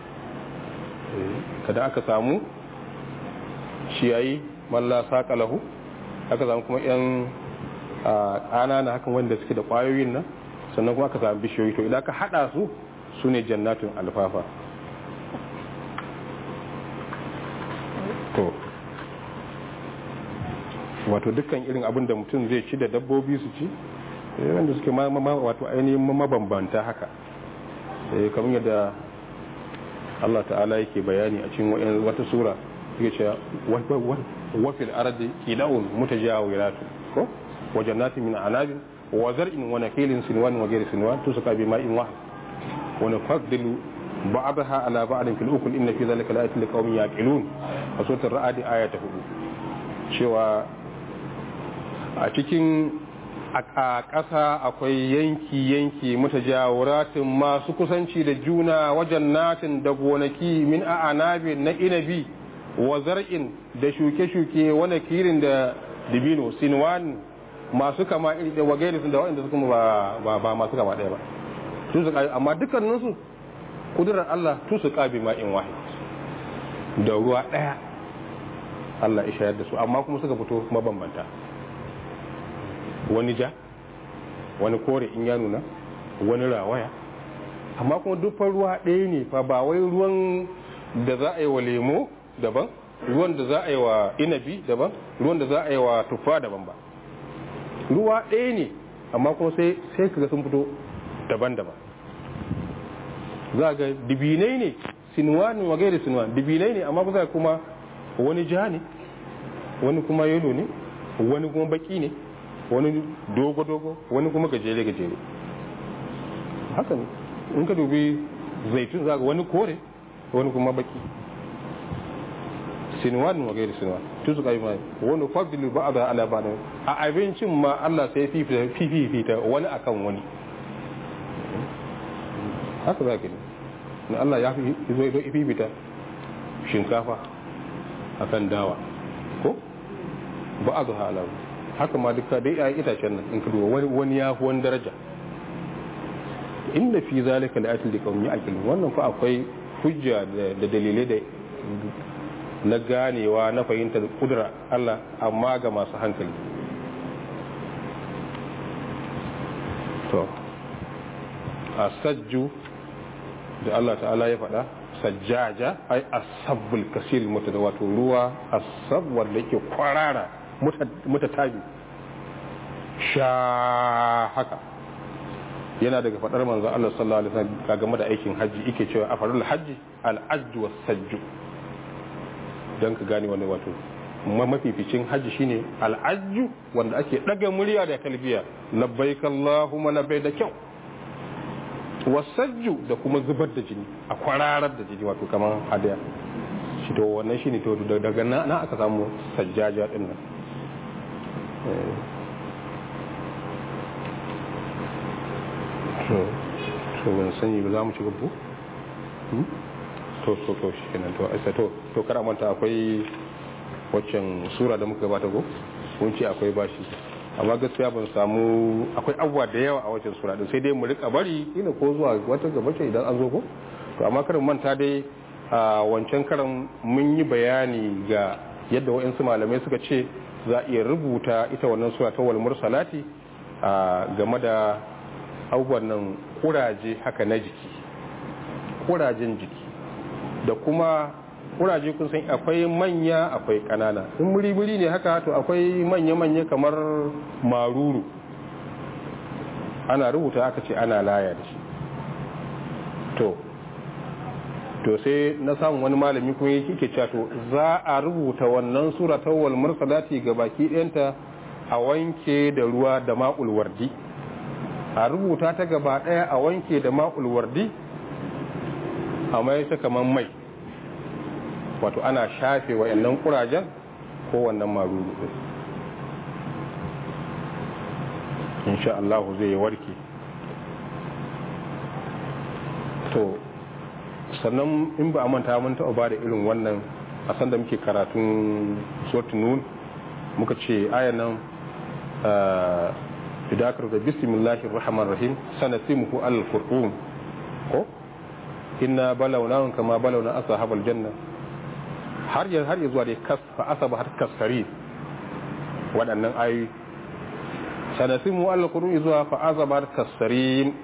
kada aka samu ciyayi malla saƙalahu aka samu kuma yan ƙanana hakan wanda suke da ƙwayoyin nan sannan kuma aka samu bishiyoyi to idan aka haɗa su su ne jannatin alfafa to wato dukkan irin abin da mutum zai ci da dabbobi su ci wanda suke wato ainihin mabambanta haka kamar yadda Allah ta'ala yake bayani a cikin wata sura yake cewa wafil ardi qila'un mutajawiratu ko wa jannatin min anabin wa zar'in wa nakilin sinwan wa ghayri sinwan tusqa bi ma'in wahid wa nafaddilu ba'daha ala ba'din fil ukul inna fi dhalika la'ayatin liqaumin yaqilun a suratul ra'd aya ta 4 cewa a cikin a ƙasa akwai yanki-yanki mutajawuratin masu kusanci da juna wajen natin da gonaki min a anabi na inabi wa zar'in da shuke-shuke wani kirin da dibino sinwan masu kama iri da wagairi da waɗanda suka ba ba masu kama ɗaya ba su su amma dukkaninsu kudurar Allah tu su ƙabi ma'in wahid da ruwa ɗaya Allah ishayar da su amma kuma suka fito mabambanta wani ja wani kore in ya nuna wani rawaya amma kuma dukkan ruwa ɗaya ne fa ba wai ruwan da za a yi wa lemo daban ruwan da za a yi wa inabi daban ruwan da za a yi wa tuffa daban ba ruwa ɗaya ne amma kuma sai sai kaga sun fito daban-daban za ga dibinai ne sinuwanin wa gairi sinuwan dibinai ne amma kusa kuma wani ja ne wani kuma yelo ne wani kuma baki ne wani dogo-dogo wani kuma gajere-gajere haka ne in ka dubi zaitun za ga wani kore wani kuma baki sinuwan wa gairi sinuwan tun su kai mai wani fadilu ba a da ala ba a abincin ma Allah sai fifita wani akan wani haka za ka ne na Allah ya fi fifita shinkafa akan dawa ko ba a zuha alamu haka ma duka dai ya itacen nan in ka duba wani wani ya fi wani daraja inda fi zalika la atil liqawmi yaqilun wannan fa akwai hujja da dalilai da na ganewa na fahimtar kudura Allah amma ga masu hankali to a sajju da Allah ta'ala ya faɗa sajjaja ai asabbul kasir mutada wato ruwa asab wanda yake kwarara mutatabi sha haka yana daga faɗar manzo Allah sallallahu alaihi wasallam game da aikin haji yake cewa afarul haji al ajju was sajju dan ka gane wannan wato mafificin haji shine al ajju wanda ake daga murya da talbiya labbaik allahumma labbaik da kyau wasajju da kuma zubar da jini a kwararar da jini wato kamar hadaya shi to wannan shine to daga na aka samu sajjaja din nan to to ban sani ba za mu ci gabu to to to shi kenan to aisa to to kar manta akwai waccan sura da muka gabata go kun ce akwai bashi amma gaskiya ban samu akwai abubuwa da yawa a waccan sura din sai dai mu rika bari ina ko zuwa wata gaba ce idan an zo ko to amma karin manta dai a wancan karan mun yi bayani ga yadda wa'insu malamai suka ce za a iya rubuta ita wannan sura ta wal mursalati a game da abubuwan nan kuraje haka na jiki kurajen jiki da kuma kuraje kun san akwai manya akwai kanana in muri-muri ne haka to akwai manya-manya kamar maruru ana rubuta aka ce ana laya da shi to to sai na samun wani malami kuma yake ke cewa to za a rubuta wannan sura ta wal mursalati ga baki ɗayanta a wanke da ruwa da ma'ul wardi a rubuta ta gaba ɗaya a wanke da ma'ul wardi a mai ta kamar mai wato ana shafe wa'annan kurajen ko wannan maruru insha Allah zai warke to sannan in ba a manta mun taɓa ba da irin wannan a sanda muke karatun suratul nun muka ce ayan nan idakar da bismillahir rahmanir rahim sanasimuhu al qur'an ko inna balawnahum kama balawna ashabal janna har ya har zuwa da kas fa asaba har kaskari waɗannan ayoyi sanasimu al qur'an zuwa fa asaba har kasarin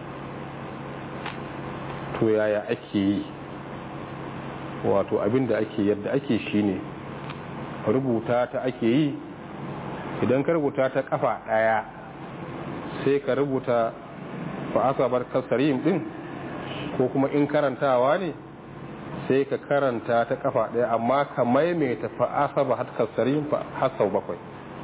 to yaya ake yi wato abinda ake yadda ake shine rubuta ta ake yi idan ka rubuta ta kafa daya sai ka rubuta fa asabar kasarim din ko kuma in karantawa ne sai ka karanta ta kafa daya amma ka maimaita fa asaba hat kasarim fa hasau bakwai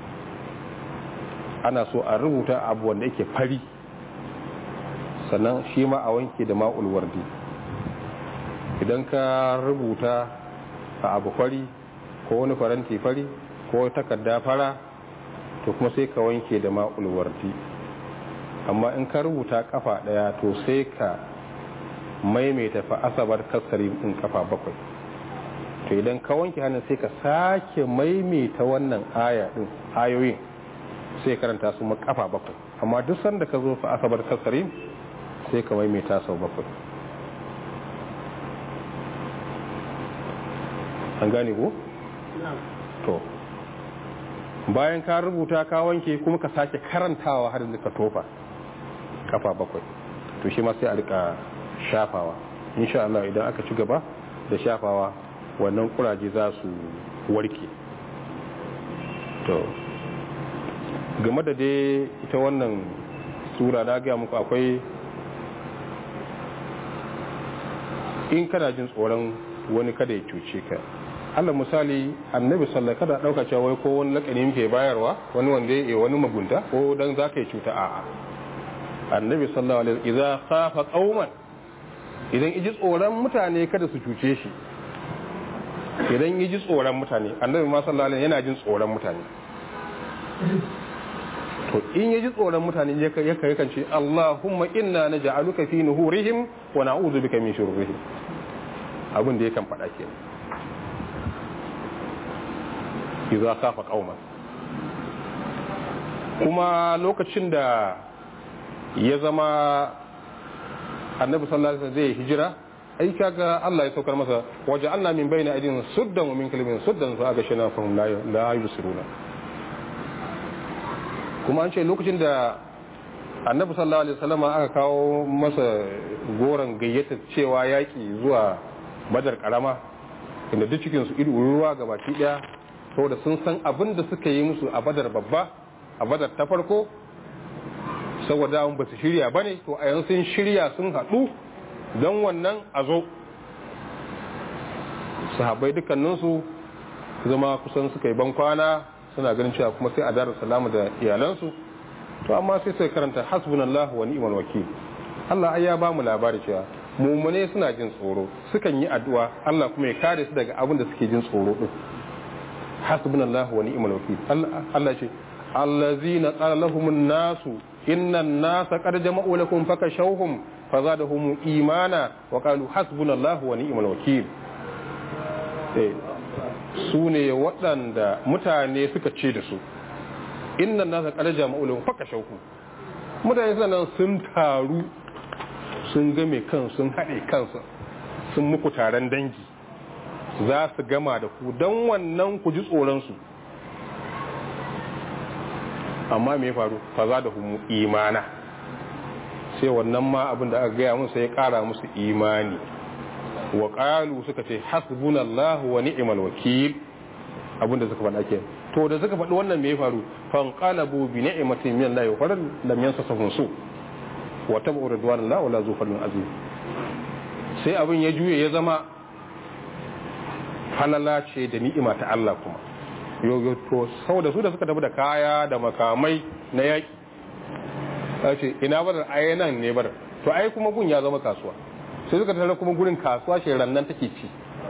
ana so a rubuta abu wanda yake fari sannan shi ma a wanke da ma'ul wardi idan ka rubuta a abu fari ko wani faranti fari ko takarda fara to kuma sai ka wanke da ma'ul wardi amma in ka rubuta kafa daya to sai ka maimaita fa asabar kasari in kafa bakwai to idan ka wanke hannun sai ka sake maimaita wannan aya din ayoyin sai karanta su ma kafa bakwai amma duk sanda ka zo fa asabar kasari sai ka maimaita sau bakwai an gane ko? to bayan ka rubuta ka wanke kuma ka sake karantawa har da ka tofa kafa bakwai to shi ma sai a rika shafawa insha Allah idan aka ci gaba da shafawa wannan kuraje za su warke to game da dai ita wannan sura da gaya muku akwai in kana jin tsoron wani kada ya cuce ka Allah misali annabi sallallahu kada dauka cewa wai ko wani lakani muke bayarwa wani wanda ya wani magunta ko dan zaka yi cuta a'a annabi sallallahu alaihi idza khafa qauman idan iji tsoron mutane kada su cuce shi idan iji tsoron mutane annabi ma sallallahu alaihi yana jin tsoron mutane to in yaji tsoron mutane ya kai kan ce Allahumma inna naj'aluka fi nuhurihim wa na'udhu bika min shururihim abin da yakan faɗa kenan idza khafa qauman kuma lokacin da ya zama annabi sallallahu alaihi wasallam zai hijira ai kaga Allah ya saukar masa waje Allah min bayna aidin suddan wa min kalmin suddan fa aga shana fahum la la yusiruna kuma an ce lokacin da annabi sallallahu alaihi wasallam aka kawo masa goron gayyata cewa yaki zuwa badar karama inda duk cikin su ido ruwa gabaki daya saboda sun san abin da suka yi musu a badar babba a badar ta farko saboda ba su shirya ba ne to a yanzu sun shirya sun haɗu don wannan a zo sahabbai dukkaninsu zama kusan suka yi bankwana suna ganin cewa kuma sai a darar salama da iyalansu to amma sai sai karanta hasbunallahu wa ni'mal wakil Allah ai ya ba mu labari cewa mumune suna jin tsoro sukan yi addu'a Allah kuma ya kare su daga abin da suke jin tsoro din hasbunallahu wa ni'mal wakil Allah ce allazina qala lahumun nasu innan nasa qad jama'u lakum fakashawhum fazadahum imana wa qalu hasbunallahu wa ni'mal wakil eh su ne waɗanda mutane suka ce da su innan nasa qad jama'u lakum fakashawhum mutane sanan sun taru sun game kan sun haɗe kansa sun muku taron dangi za su gama da ku don wannan ku ji tsoronsu amma me faru fa za da humu imana sai wannan ma abin da aka gaya musu ya kara musu imani wa qalu suka ce hasbunallahu wa ni'mal wakil abin da suka faɗa ke to da suka faɗi wannan me ya faru fan qalabu bi ni'matin min Allah wa faran lam yansasahum su wa tabu ridwanallahi wala zufalun azim sai abin ya juye ya zama halala ce da ni'ima ta Allah kuma yoyo to saboda su da suka tafi da kaya da makamai na yaki a ce ina barar ai nan ne barar to ai kuma gun ya zama kasuwa sai suka tare kuma gurin kasuwa shi rannan take ci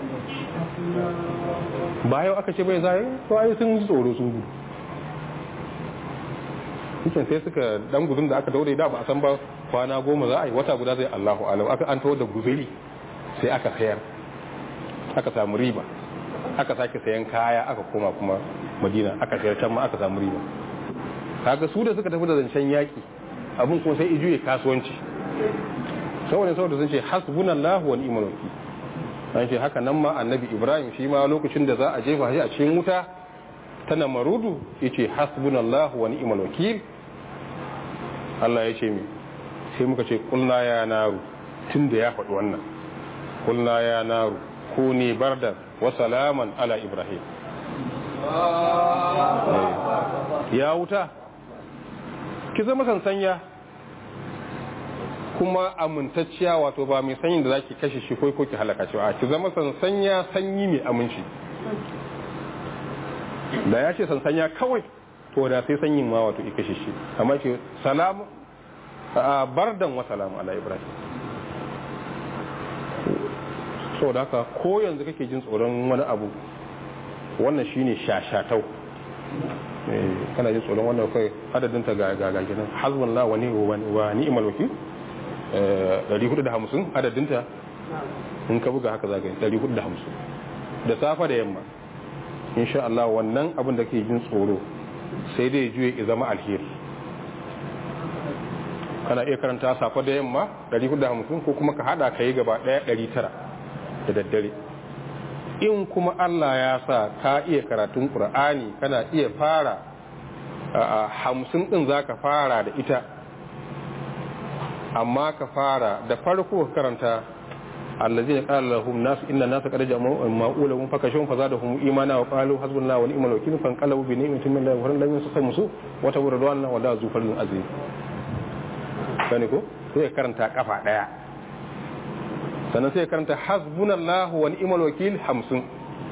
bayan aka ce bai zai to ai sun ji tsoro sun gudu cikin sai suka dan gudun da aka daure da ba a san ba kwana goma za a yi wata guda zai Allahu alam aka an tawar da guzuri sai aka sayar aka samu riba aka sake sayan kaya aka koma kuma madina aka sayar can ma aka samu riba kaga su da suka tafi da zancen yaki abin kuma sai ijuye kasuwanci saboda saboda sun ce hasbunallahu wa ni'mal wakil an ce haka nan ma annabi ibrahim shi ma lokacin da za a jefa shi a cikin wuta ta namarudu yace hasbunallahu wa ni'mal wakil Allah ya ce mi sai muka ce kulna ya naru tunda ya faɗi wannan kulna ya naru kuni bardan wa salaman ala ibrahim ya wuta ki zama sansanya kuma amintacciya wato ba mai sanyin da zaki kashe shi ko ko ki halaka shi a ki zama sansanya sanyi mai aminci da ya ce sansanya kawai to da sai sanyin ma wato ki kashe shi amma ce salamu bardan wa salamu ala ibrahim saboda haka ko yanzu kake jin tsoron wani abu wannan shine shashatau kana jin tsoron wannan kai adadin ta ga ga gidan hasbunallahu wa ni'mal wa ni'mal wakil 450 adadin ta in ka buga haka zaka yi 450 da safa da yamma insha Allah wannan abin da kake jin tsoro sai dai juye ya zama alheri kana iya karanta safa da yamma 450 ko kuma ka hada kai gaba daya 900 da daddare in kuma Allah ya sa ka iya karatun Qur'ani kana iya fara a hamsin din zaka fara da ita amma ka fara da farko ka karanta allazi ya qala lahum nas inna nas qad jama'u ma'ulahum fakashum fazadahum imana wa qalu hasbunallahu wa ni'mal wakeel fanqalabu bi ni'matin min Allah wa lam yusfa musu wa tawradwana wa la zufalun aziz kane ko sai karanta kafa daya sannan sai karanta hasbunallahu wa ni'mal wakil hamsin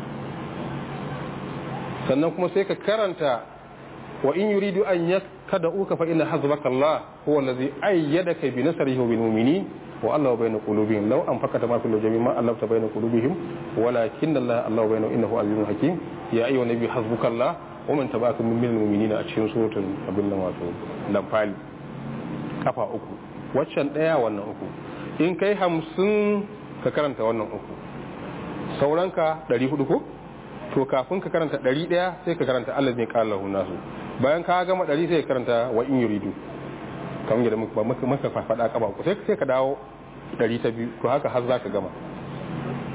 sannan kuma sai ka karanta wa in yuridu an yakada'uka fa inna hasbaka Allah huwa allazi ayyadaka bi nasrihi wa bil mu'minin wa Allah bayna qulubihim law anfaqata ma fil jami' ma allafta bayna qulubihim walakin Allah Allah bayna innahu azizun hakim ya ayyuhan nabi hasbuka Allah wa man tabi'aka min minal mu'minina a cikin suratul abin nan wato lamfali kafa uku waccan daya wannan uku in kai hamsin ka karanta wannan uku sauranka ɗari hudu ko to kafin ka karanta ɗari ɗaya sai ka karanta Allah ne ƙala lahu nasu bayan ka gama ɗari sai ka karanta wa in yuridu kamar yadda muka maka faɗa ƙaba uku sai sai ka dawo ɗari ta biyu to haka har za ka gama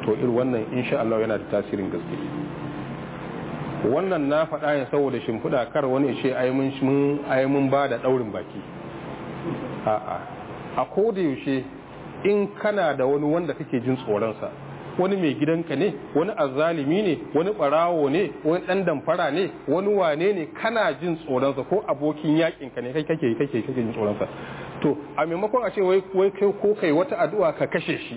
to irin wannan insha Allah yana da tasirin gaske wannan na faɗa ne saboda shimfiɗa kar wani ce ai mun ai mun ba da ɗaurin baki a'a a koda yaushe in kana da wani wanda kake jin tsoronsa wani mai gidanka ne wani azalimi ne wani barawo ne wani dan damfara ne wani wane ne kana jin tsoronsa ko abokin yakin ka ne kai kake kake kake jin tsoronsa to a maimakon a ce wai wai kai ko kai wata addu'a ka kashe shi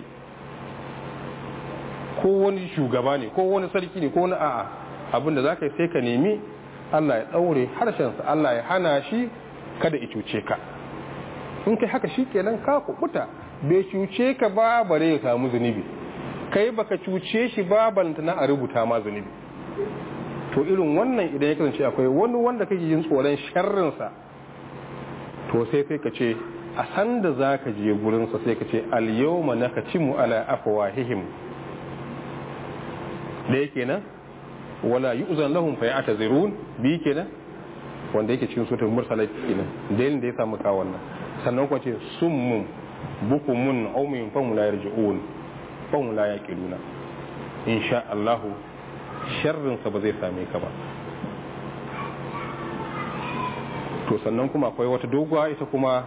ko wani shugaba ne ko wani sarki ne ko wani a'a abin da zaka yi sai ka nemi Allah ya daure harshensa Allah ya hana shi kada ya cuce ka in kai haka shikenan ka kubuta bai cuce ka ba bare ya samu zunubi kai baka cuce shi ba na a rubuta ma zunubi to irin wannan idan ya kasance akwai wani wanda kake yin tsoron sharrinsa to sai sai ka ce a san da za ka je gurinsa sai ka ce alyawma nakacimu ala afwahihim da yake nan wala yu'zan lahum fa ya'tazirun bi kenan wanda yake cikin suratul mursalat kenan dalilin da ya samu ka wannan sannan kuma ce summun bukumun aumin fahim la yarji'un fahim la yaqiluna insha Allah sharrin sa ba zai same ka ba to sannan kuma akwai wata doguwa ita kuma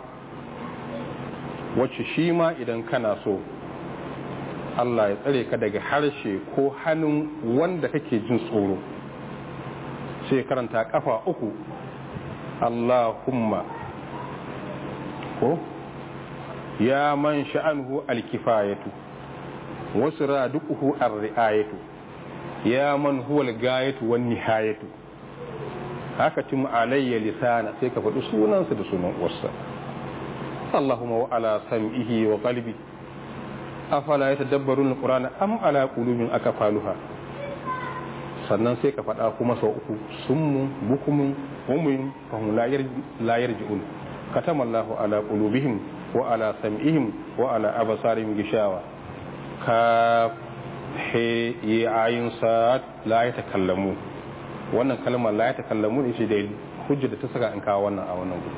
wacce shi ma idan kana so Allah ya tsare ka daga harshe ko hannun wanda kake jin tsoro sai karanta kafa uku Allahumma ko ya man sha'anhu alkifayatu wasu radukuhu ar-ri'ayatu ya man huwa al-gayatu wan nihayatu haka tim alayya lisana sai ka faɗi sunansa da sunan uwarsa Allahumma wa ala sam'ihi wa qalbi afala yatadabbarun al-qur'ana am ala qulubin akafaluha sannan sai ka faɗa kuma sau uku summun bukumun umuyin fahim la yarji'un katama Allahu ala qulubihim wa ala sam'ihim wa ala absarihim gishawa ka he yi ayin sa'ad la ya takallamu wannan kalmar la ya takallamu ne shi da hujja da ta saka in kawo wannan a wannan gudu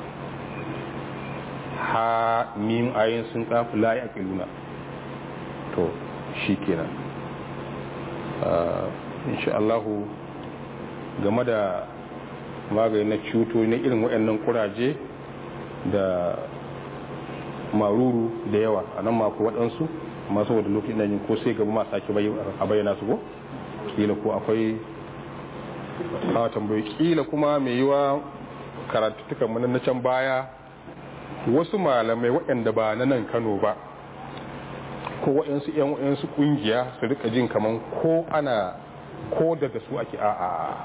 ha mim ayin sun kafu la ya kiluna to shi kenan insha Allahu game da magani na cuto na irin waɗannan kuraje da maruru da yawa a nan mako waɗansu amma saboda lokacin da ko sai gaba ma sake a bayyana su ko kila ko akwai a tambayi kila kuma mai yiwa karatuttukan mu na can baya wasu malamai waɗanda ba na nan Kano ba ko waɗansu ƴan waɗansu ƙungiya su rika jin kaman ko ana ko daga su ake a'a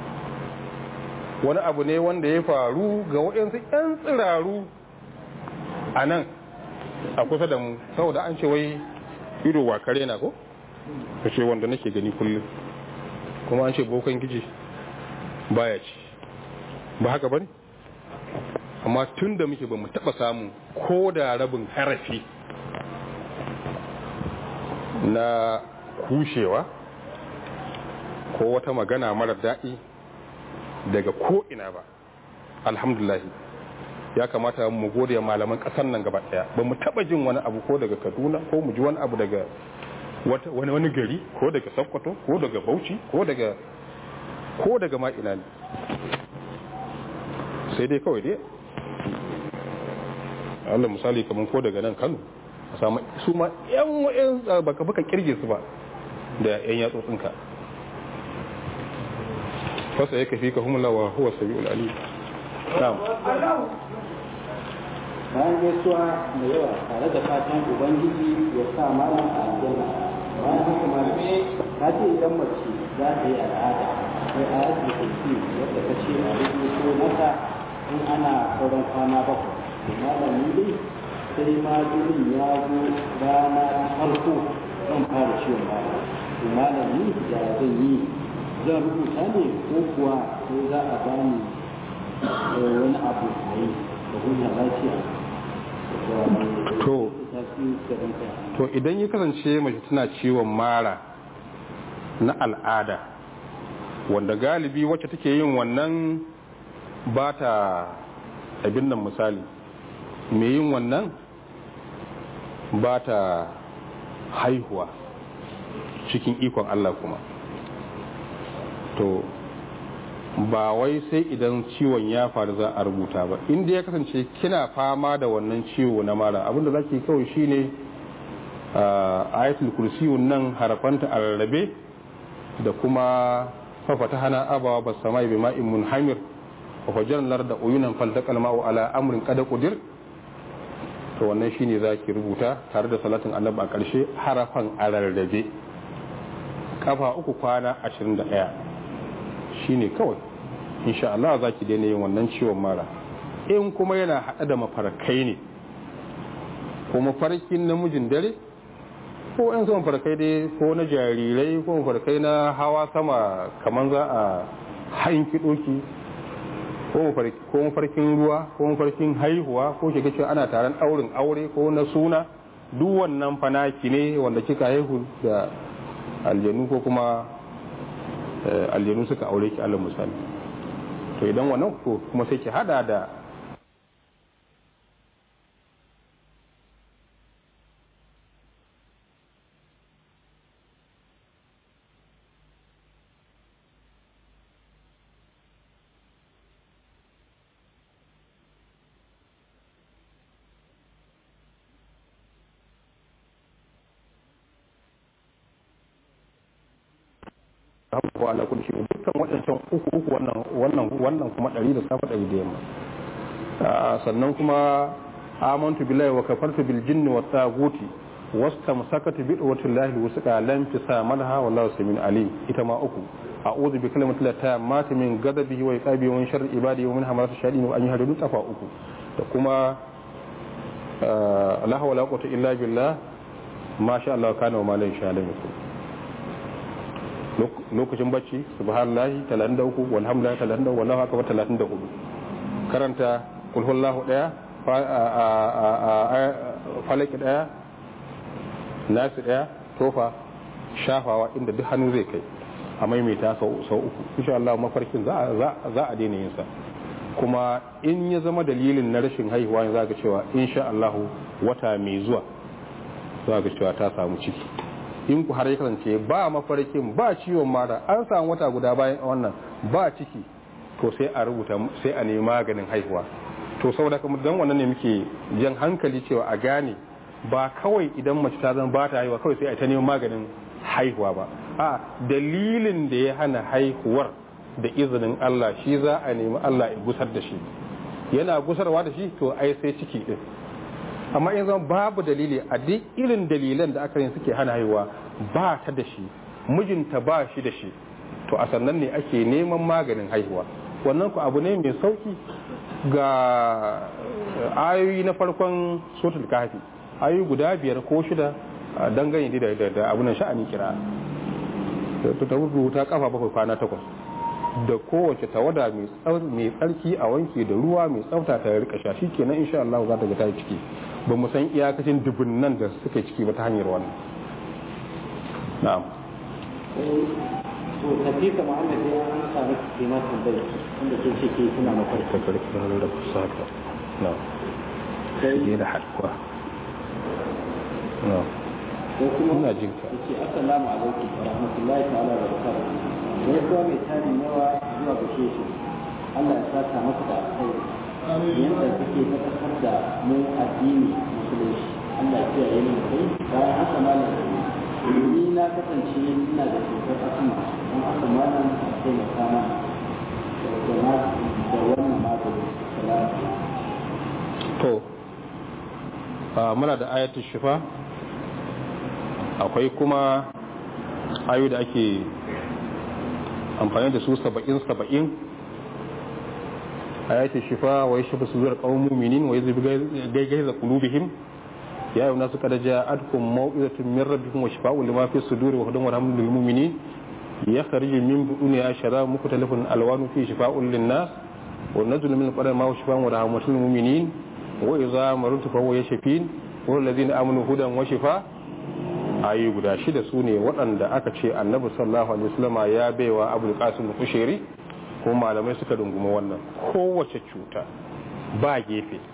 wani abu ne wanda ya faru ga waɗansu ƴan tsiraru a nan a kusa da mu saboda an ce wai ido wa kare na ko ka ce wanda nake gani kullum kuma an ce bokan giji baya ci ba haka bane amma tun da muke ba mu taba samu ko da rabin harafi na kushewa ko wata magana mara daɗi daga ko ina ba alhamdulahi ya kamata mu gode malaman kasar nan gaba daya ba mu taba jin wani abu ko daga kaduna ko mu ji wani abu daga wani wani gari ko daga sokoto ko daga bauchi ko daga ko daga ma ina ne sai dai kawai dai Allah misali kamar ko daga nan Kano a samu su ma yan wayan baka baka kirge su ba da yan yatsotsinka fasa yake fi ka humula wa huwa sabiul alim na'am bayan gaisuwa da yawa tare da fatan ubangiji ya sa malam a aljanna bayan haka malami ta ce idan mace za ta yi al'ada sai a yadda kursi wadda ta ce a rubuto mata in ana sauran kwana bakwai to malami dai sai ma jinin ya zo rana ta farko zan fara ciwon baya to malami ya zan yi zan rubuta ne ko kuwa sai za a bani wani abu a yi da huta lafiya to to idan ya kasance mace tana ciwon mara na al'ada wanda galibi wacce take yin wannan ba ta abin nan misali mai yin wannan ba ta haihuwa cikin ikon Allah kuma to ba wai sai idan ciwon ya faru za a rubuta ba inda ya kasance kina fama da wannan ciwo na mara abinda za ki kawai shine ayatul kursiyun nan harafanta a rarrabe da kuma fafata hana abawa ba sama bi ma'in munhamir wa hujjan lar da uyunan faltakal ma'u ala amrin kada kudir to wannan shine za ki rubuta tare da salatin annabi a ƙarshe harafan a rarrabe kafa uku kwana 21 shine kawai insha Allah za ki daina yin wannan ciwon mara in kuma yana haɗa da mafarkai ne ko mafarkin namijin dare ko yan sama mafarkai dai ko na jarirai ko mafarkai na hawa sama kamar za a hanki doki ko mafarkin ruwa ko mafarkin haihuwa ko shiga cewa ana taron ɗaurin aure ko na suna duk wannan fanaki ne wanda kika haihu da aljanu ko kuma aljanu suka aure ki Allah misali to idan wannan ko kuma sai ki hada da abubuwa ala kulli shay'in dukkan waɗancan uku uku wannan wannan wannan kuma ɗari da safa ɗari da yamma sannan kuma amantu billahi wa kafartu bil jinni wat taguti wastamsakatu bi dawati llahi wusqa lam tisamalha wallahu samin alim ita ma uku a'udhu bi kalimati llahi tammati min ghadabihi wa iqabihi wa min sharri ibadihi wa min hamarati shayatin wa an yahduru tafa uku da kuma la hawla wala quwwata illa billah ma sha Allah kana wa ma la yasha lam yakun lokacin bacci subhanallahi 33 walhamdulillahi 33 wallahu akbar 34 karanta kul huwallahu daya falaki daya nasi daya tofa shafawa inda duk hannu zai kai a maimaita sau uku insha Allah mafarkin za a daina yin sa kuma in ya zama dalilin na rashin haihuwa za ga cewa insha Allah wata mai zuwa za ga cewa ta samu ciki in ku har ya kasance ba mafarkin ba ciwon mara an samu wata guda bayan wannan ba ciki to sai a rubuta sai a nemi maganin haihuwa to saboda kuma dan wannan ne muke jan hankali cewa a gane ba kawai idan mace ta zama ba ta haihuwa kawai sai a ta neman maganin haihuwa ba a dalilin da ya hana haihuwar da izinin Allah shi za a nemi Allah ya gusar da shi yana gusarwa da shi to ai sai ciki din amma in zama babu dalili a duk irin dalilan da aka yi suke hana haihuwa ba ta da shi mijinta ba shi da shi to a sannan ne ake neman maganin haihuwa wannan ku abu ne mai sauki ga ayoyi na farkon sotul kafi ayoyi guda biyar ko shida dangane da da abunan sha'ani kira ta rubuta kafa bakwai kwana takwas da kowace tawada mai tsarki a wanke da ruwa mai tsafta ta rika sha kenan insha Allah za ta ga ta ciki ba mu san iyakacin dubunnan da suka ciki ba ta hanyar wannan na'am to tafiya Muhammad ya an samu kima tambayar inda ke ce ke suna mafarki ta karfi da kusa ka na'am sai da halkuwa na'am ko kuma ina jin ka yace assalamu alaikum wa rahmatullahi ta'ala wa barakatuh sai kuwa mai tarin yawa zuwa ga shehu Allah ya saka maka da alkhairi yanda kake tabbatar da mu addini musulunci Allah ya kiyaye mu kai bayan haka malam ni na kasance ina da cutar asma don haka malam a taimaka mana da na da wannan magani salatu to a muna da ayatul shifa akwai kuma ayu da ake amfani da su saba'in saba'in ayatul shifa wa yashfa sudur qawmin mu'minin wa yuzhibu gaigaza qulubihim ya ayyuhan nasu qad ja'atkum maw'izatun min rabbikum wa shifaa'un lima fi suduri wa hudan wa rahmatun lil mu'minin yakhruju min bu'uniha sharabun mukhtalifun alwanu fi shifaa'un lin nas wa nazlu min al-qur'ani ma huwa shifaa'un wa rahmatun lil mu'minin wa idza marutu fa huwa yashfin wa alladhina amanu hudan wa shifa ayi guda shida su ne waɗanda aka ce annabi sallallahu alaihi wasallama ya baiwa abul qasim kushairi ko malamai suka dunguma wannan kowace cuta ba gefe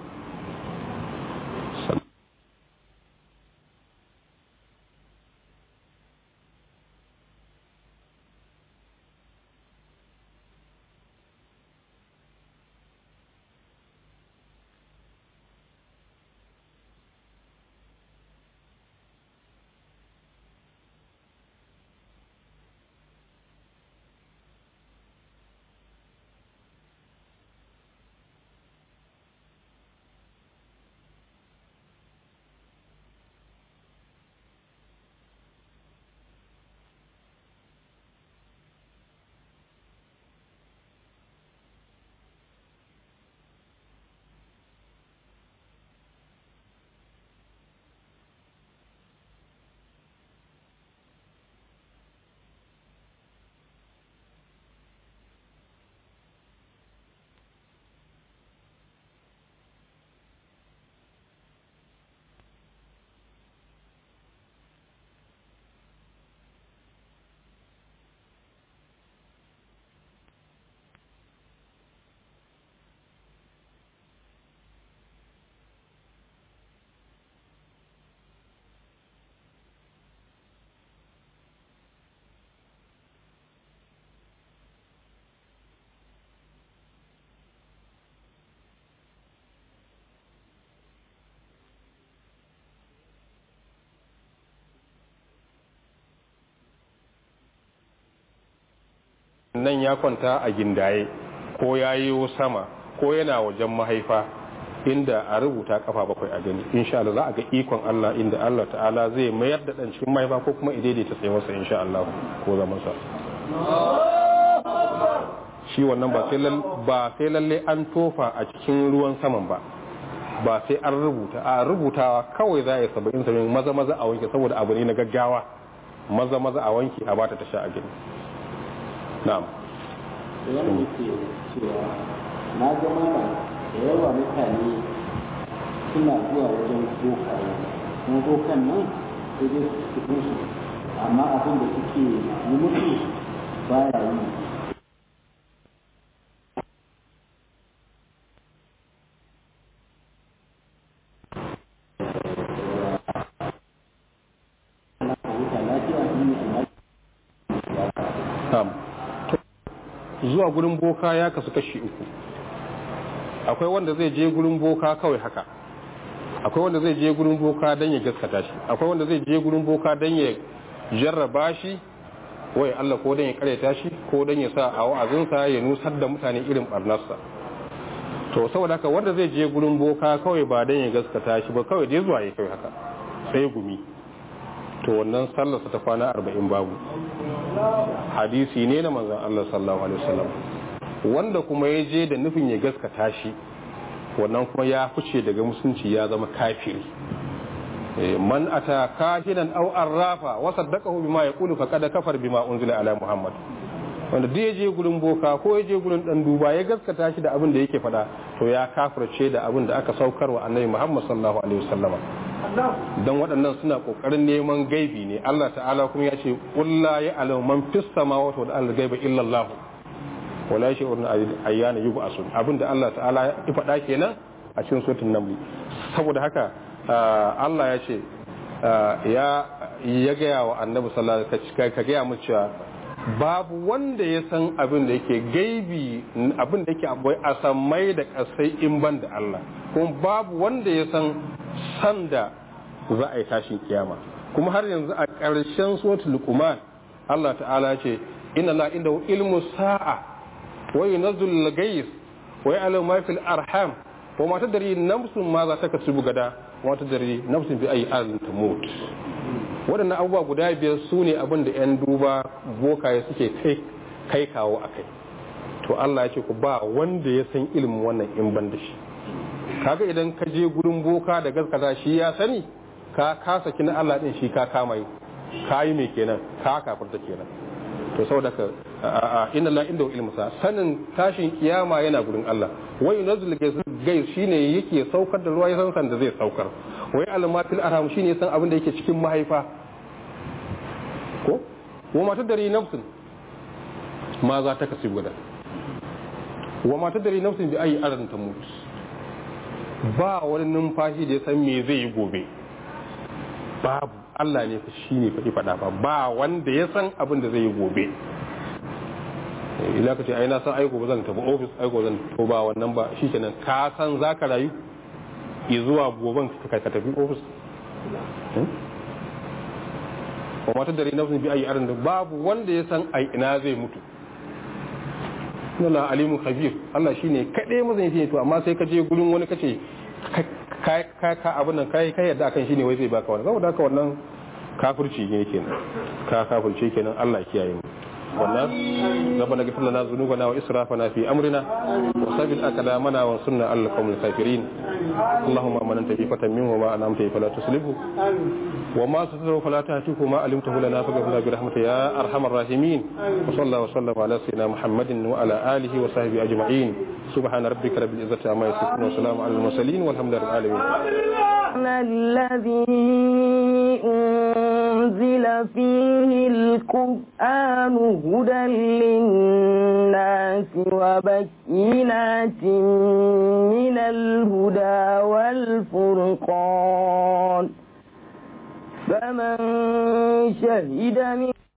nan ya kwanta a gindaye ko ya yi sama ko yana wajen mahaifa inda a rubuta kafa bakwai a gani insha Allah za a ga ikon Allah inda Allah ta'ala zai mayar da dan cikin mahaifa ko kuma idaidaita tsayuwarsa insha Allah ko zaman sa shi wannan ba sai ba sai lalle an tofa a cikin ruwan saman ba ba sai an rubuta a rubutawa kawai za a yi saba'in saba'in maza maza a wanke saboda abu ne na gaggawa maza maza a wanke a bata ta sha a gani na'am wanda yake cewa na ga mana da yawa mutane suna zuwa wajen bokaye kuma bokan nan sai dai su cikin su amma abin da suke yi musu baya yi zuwa gurin boka ya kasu kashi uku akwai wanda zai je gurin boka kawai haka akwai wanda zai je gurin boka don ya gaskata shi akwai wanda zai je gurin boka don ya jarraba shi wai Allah ko don ya karyata shi ko don ya sa a wa'azinsa ya nusar da mutane irin barnarsa to saboda haka wanda zai je gurin boka kawai ba don ya gaskata shi ba kawai dai zuwa ya kai haka sai gumi to wannan sallarsa ta kwana arba'in babu hadisi ne na manzan Allah sallallahu alaihi wasallam wanda kuma ya je da nufin ya gaskata shi wannan kuma ya fice daga musulunci ya zama kafiri man ata kahinan aw arrafa wa saddaqahu bima yaqulu faqad kafar bima unzila ala muhammad wanda duk ya je gurin boka ko ya je gurin dan duba ya gaskata shi da abin da yake faɗa to ya kafirce da abin da aka saukar wa annabi muhammad sallallahu alaihi wasallama don waɗannan suna ƙoƙarin neman gaibi ne Allah ta'ala kuma ya ce ƙulla ya alamu man fis samawati wal ardi gaiba illa Allah wala yashurun ayyana yub'asun abinda Allah ta'ala ya faɗa kenan a cikin suratul naml saboda haka Allah ya ce ya ya gaya wa annabi sallallahu alaihi wasallam ka gaya mu cewa babu wanda ya san abin da yake gaibi abin da yake akwai a samai da kasai in ban da Allah kuma babu wanda ya san san da za a yi tashin kiyama kuma har yanzu a ƙarshen suratul luqman Allah ta'ala ce inna la inda ilmu sa'a wa yunzilul ghayth wa ya'lamu ma fil arham wa ma tadri nafsun ma za ta kasubu gada wa ma tadri nafsun bi ayi ardin tamut waɗannan abubuwa guda biyar su ne abin da 'yan duba bokaye suke kai kawo a kai to Allah ya ce ku ba wanda ya san ilimin wannan in ban da shi kaga idan ka je gurin boka da gaskata shi ya sani ka kasa kina Allah din shi ka kama yi ka yi mai kenan ka kafirta kenan to saboda ka inna la inda ilmu sa sanin tashin kiyama yana gurin Allah wai nazul gai shine yake saukar da ruwa ya san san da zai saukar wai almatil arham shine san abin da yake cikin mahaifa ko wa mata dari nafsin ma za ta kasi guda wa mata dari nafsin bi ayi arzin ta mutu ba wani numfashi da ya san me zai yi gobe babu Allah ne shi ne faɗi faɗa ba ba wanda ya san abin da zai yi gobe ila ka ce ai na san aiko ba zan tafi ofis aiko zan to ba wannan ba shi kenan ka san za ka rayu zuwa goben ka tafi ofis wa mata dare nafsin bi ayi arin da babu wanda ya san ai ina zai mutu Allah alimu khabir Allah shine kadai mazan yake to amma sai ka je gurin wani kace ka ka abin nan kai kai yadda akan shine wai zai baka wannan saboda haka wannan kafirci ne kenan ka kafirce kenan Allah ya kiyaye mu wannan ربنا اغفر لنا ذنوبنا واسرافنا في امرنا وثبت اقدامنا وانصرنا على القوم الكافرين اللهم من انت في فتن منه وما انعمت فلا تسلبه وما ستره فلا تهتكه وما علمته لنا فاغفر برحمتك يا ارحم الراحمين وصلى الله وسلم على سيدنا محمد وعلى اله وصحبه اجمعين سبحان ربك رب العزه عما يصفون وسلام على المرسلين والحمد لله رب العالمين الذي أنزل فيه القرآن هدى للناس وبينات من الهدى والفرقان فمن شهد من